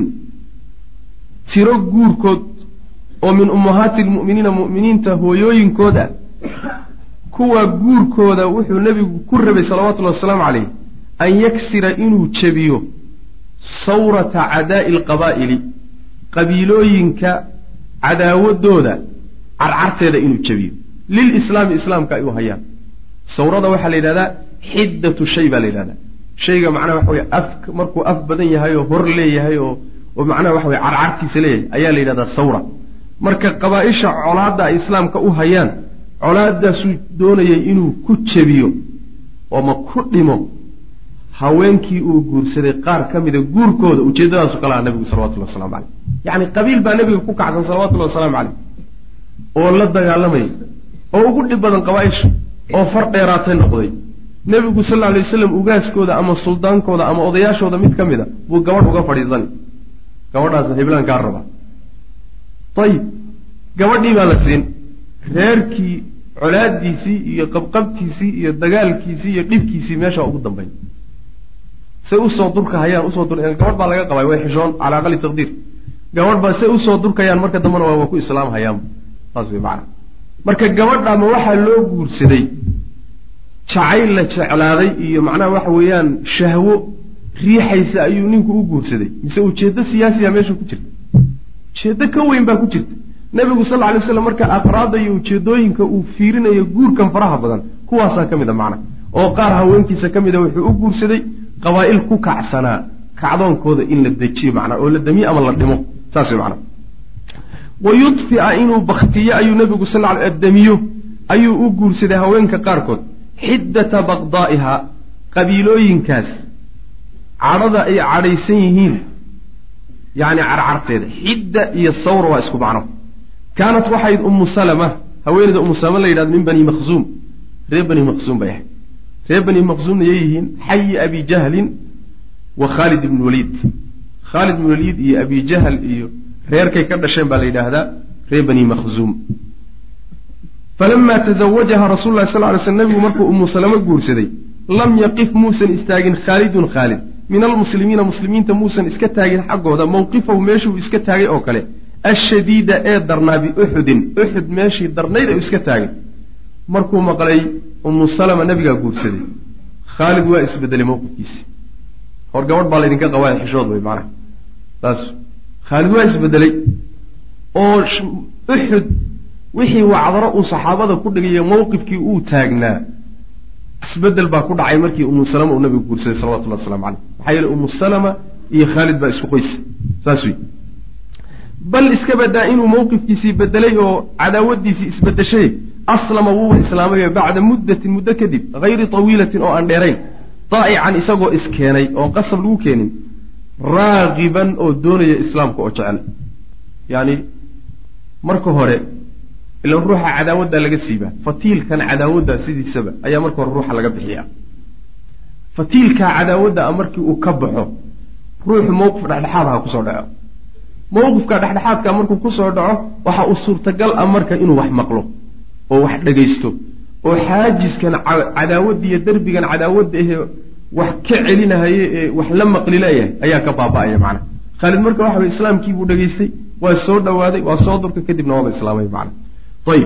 tiro guurkood oo min ummahaati lmu'miniina mu'miniinta hooyooyinkooda kuwa guurkooda wuxuu nebigu ku rabay salawatullahi wasalaamu calayh an yaksira inuu jebiyo sawrata cadaa'i alqabaa'ili qabiilooyinka cadaawadooda carcarteeda inuu jebiyo lilislaami islaamka ay u hayaan sawrada waxaa la yidhahdaa xiddatu shay baa la yidhahdaa shayga macnaha waxa weye af markuu af badan yahay oo hor leeyahay oo oo macnaha waxa weye carcartiisa leeyahay ayaa la yidhahdaa sawra marka qabaa-isha colaadda ay islaamka u hayaan colaadaasuu doonayay inuu ku jebiyo ooma ku dhimo haweenkii uu guursaday qaar ka mida guurkooda ujeeddadaasu kala aha nabigu salawatullahi waslamu caleyh yacni qabiil baa nebiga ku kacsan salawatullahi wasalaamu caleyh oo la dagaalamaya oo ugu dhib badan qabaa-isha oo far dheeraatay noqday nebigu sal lla alay wasalam ugaaskooda ama suldaankooda ama odayaashooda mid ka mid a buu gabadh uga fadhiisani gabadhaasna hiblaan kaa raba ayib gabadhii baa la siin reerkii colaadiisii iyo qabqabtiisii iyo dagaalkiisii iyo dhibkiisii meeshaa ugu dambeyn say usoo durka hayaan usoo dur gabadh baa laga qabay way xishoon calaa aqali taqdiir gabadh baa say usoo durkayaan marka dambena waa ku islaam hayaanba saas way macana marka gabadhaama waxaa loo guursaday jacayl la jeclaaday iyo macnaha waxa weeyaan shahwo riixaysa ayuu ninku u guursaday mise ujeeddo siyaasiya meesha ku jirta ujeeddo ka weyn baa ku jirta nebigu sal lla lay slam marka aqraada iyo ujeedooyinka uu fiirinayo guurkan faraha badan kuwaasaa ka mid a macna oo qaar haweenkiisa ka mida wuxuu u guursaday qabaa'il ku kacsanaa kacdoonkooda in la dejiyo macnaa oo la damiyo ama la dhimo saas way macnaa wa yudfia inuu baktiyo ayuu nebigu sal ly damiyo ayuu u guursaday haweenka qaarkood xiddata baqdaa'iha qabiilooyinkaas cadhada ay cadhaysan yihiin yacni carcarteeda xidda iyo sawra waa isku macno kaanat waxayd ummu salama haweeneyda ummu salama la yidhahdo min bani makhzuum reer bani makhzuum bay ahayd reer bani makhzuumna yay yihiin xayi abi jahlin wa khaalid ibn waliid khaalid ibn waliid iyo abi jahl iyo reerkay ka dhasheen baa la yidhaahdaa reer bani makhzuum falama tazawajaha rasul lahi sal ly sl nabigu markuu ummu salamo guursaday lam yaqif muusan istaagin khaalidun khaalid min almuslimiina muslimiinta muusan iska taagin xaggooda mowqifahu meeshuu iska taagay oo kale ashadiida ee darnaa biuxudin uxud meeshii darnayd u iska taagay markuu maqlay ummu salama nabigaa guursaday khaalid waa isbedelay mowqifkiisi hor gabadh baa laydinka qabaa xishood wey macnaha saas khaalid waa isbedelay oo uxud wixii wacdaro uu saxaabada ku dhigayo mowqifkii uu taagnaa isbedel baa ku dhacay markii umu salama uu nabigu guursaday salawatullahi waslamu caleyh maxaa yeele umu salama iyo khaalid baa isku qoysa saas wey bal iska badaa inuu mowqifkiisii bedelay oo cadaawadiisii isbedeshay aslama wuuba islaamay bacda muddatin muddo kadib hayri tawiilatin oo aan dheerayn daa'ican isagoo iskeenay oo qasab lagu keenin raagiban oo doonaya islaamka oo jecel yacni marka hore ilan ruuxa cadaawaddaa laga siibaa fatiilkan cadaawadda sidiisaba ayaa marka hore ruuxa laga bixiyaa fatiilkaa cadaawadda a markii uu ka baxo ruuxu mowqif dhexdhexaadaha kusoo dhaco mowqifka dhexdhexaadka markuu kusoo dhaco waxa uu suurtagal ah marka inuu wax maqlo oo wax dhegaysto oo xaajiskan cadaawadda iyo derbigan cadaawadda ahee wax ka celinahaye ee wax la maqli leeyahay ayaa ka baaba-aya macnaha khaalid marka waxa weye islaamkii buu dhegaystay waa soo dhawaaday waa soo durka kadibna waaba islaamay macna ayib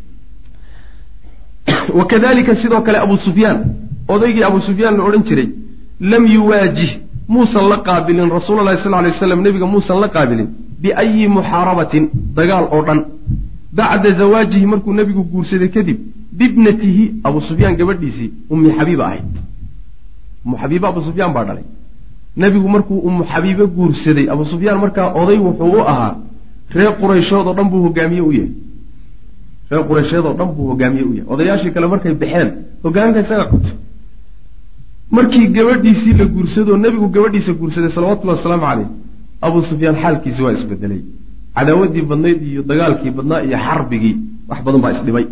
wakadalika sidoo kale abu sufyaan odaygii abu sufyaan la odhan jiray lam yuwaajih muusan la qaabilin rasuula lahi sal lay waslam nebiga muusan la qaabilin biayi muxaarabatin dagaal oo dhan bacda zawaajihi markuu nebigu guursaday kadib bibnatihi abu sufyaan gabadhiisii ummi xabiiba ahayd ummu xabiiba abu sufyaan baa dhalay nebigu markuu ummu xabiibe guursaday abu sufyaan markaa oday wuxuu u ahaa reer qurayshood oo dhan buu hogaamiye u yahay reer quraysheed oo dhan buu hogaamiye u yahay odayaashii kale markay baxeen hogaanka isaga qabtay markii gabadhiisii la guursadoo nebigu gabadhiisa guursaday salawatullahi wasalaamu caleyh abuu sufyaan xaalkiisi waa isbedelay cadaawaddii badnayd iyo dagaalkii badnaa iyo xarbigii wax badan baa isdhibay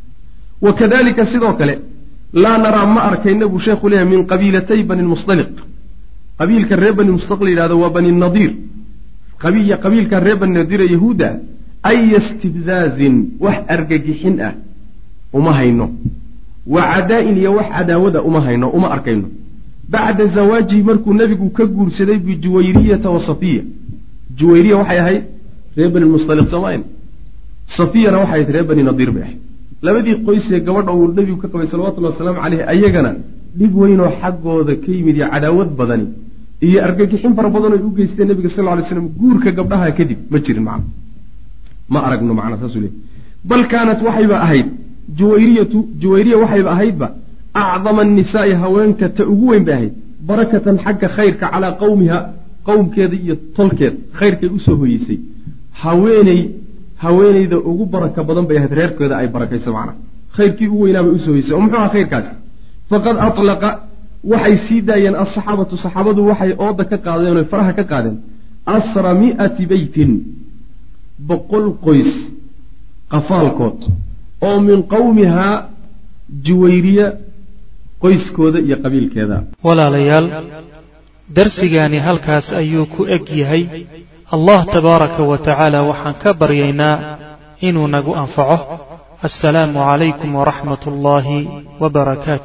wa kadalika sidoo kale laa naraa ma arkayna buu sheekhu leeyahay min qabiilatay bani lmusdaliq qabiilka reer bani musdaliq la yidhahdo waa bani nadiir qabiilka reer bani nadiir ee yahuudda aya istibzaazin wax argagixin ah uma hayno wa cadaa-in iyo wax cadaawada uma hayno uma arkayno bacda zawaajihi markuu nebigu ka guursaday bijuwayriyata wa safiya juwayriya waxay ahayd reer bani musaliq soomaayn safiyana waxay ahayd reer bani nadiir bay ahayd labadii qoysee gabadha uu nebigu ka qabay salawatullahi wasalaamu caleyh ayagana dhib weynoo xaggooda ka yimid iyo cadaawad badani iyo argagixin fara badan oy u geysteen nebiga sal ly slam guurka gabdhaha kadib ma jirin macna ma aragno macnaa saasuu leey bal kaanat waxayba ahayd juwayriyatu juwayriya waxayba ahaydba acdama annisaai haweenka ta ugu weyn bay ahayd barakatan xagga khayrka calaa qowmiha qowmkeeda iyo tolkeed khayrkay usoo hoyeysay haweeney haweeneyda ugu baraka badan bay ahayd reerkeeda ay barakayso macnaa khayrkii u weynaabay usoo hoyeysay oo muxuu aha khayrkaasi faqad atlaqa waxay sii daayeen alsaxaabatu saxaabadu waxay ooda ka qaadeen oy faraha ka qaadeen asra mi'ati beytin boqol qoys qafaalkood oo min qowmihaa juwayriya qoyskooda iyo qabiilkeeda walaalayaal darsigaani halkaas ayuu ku eg yahay allah tabaaraka wa tacaala waxaan ka baryaynaa inuu nagu anfaco assalaamu calaykum waraxmat ullaahi wa barakaatu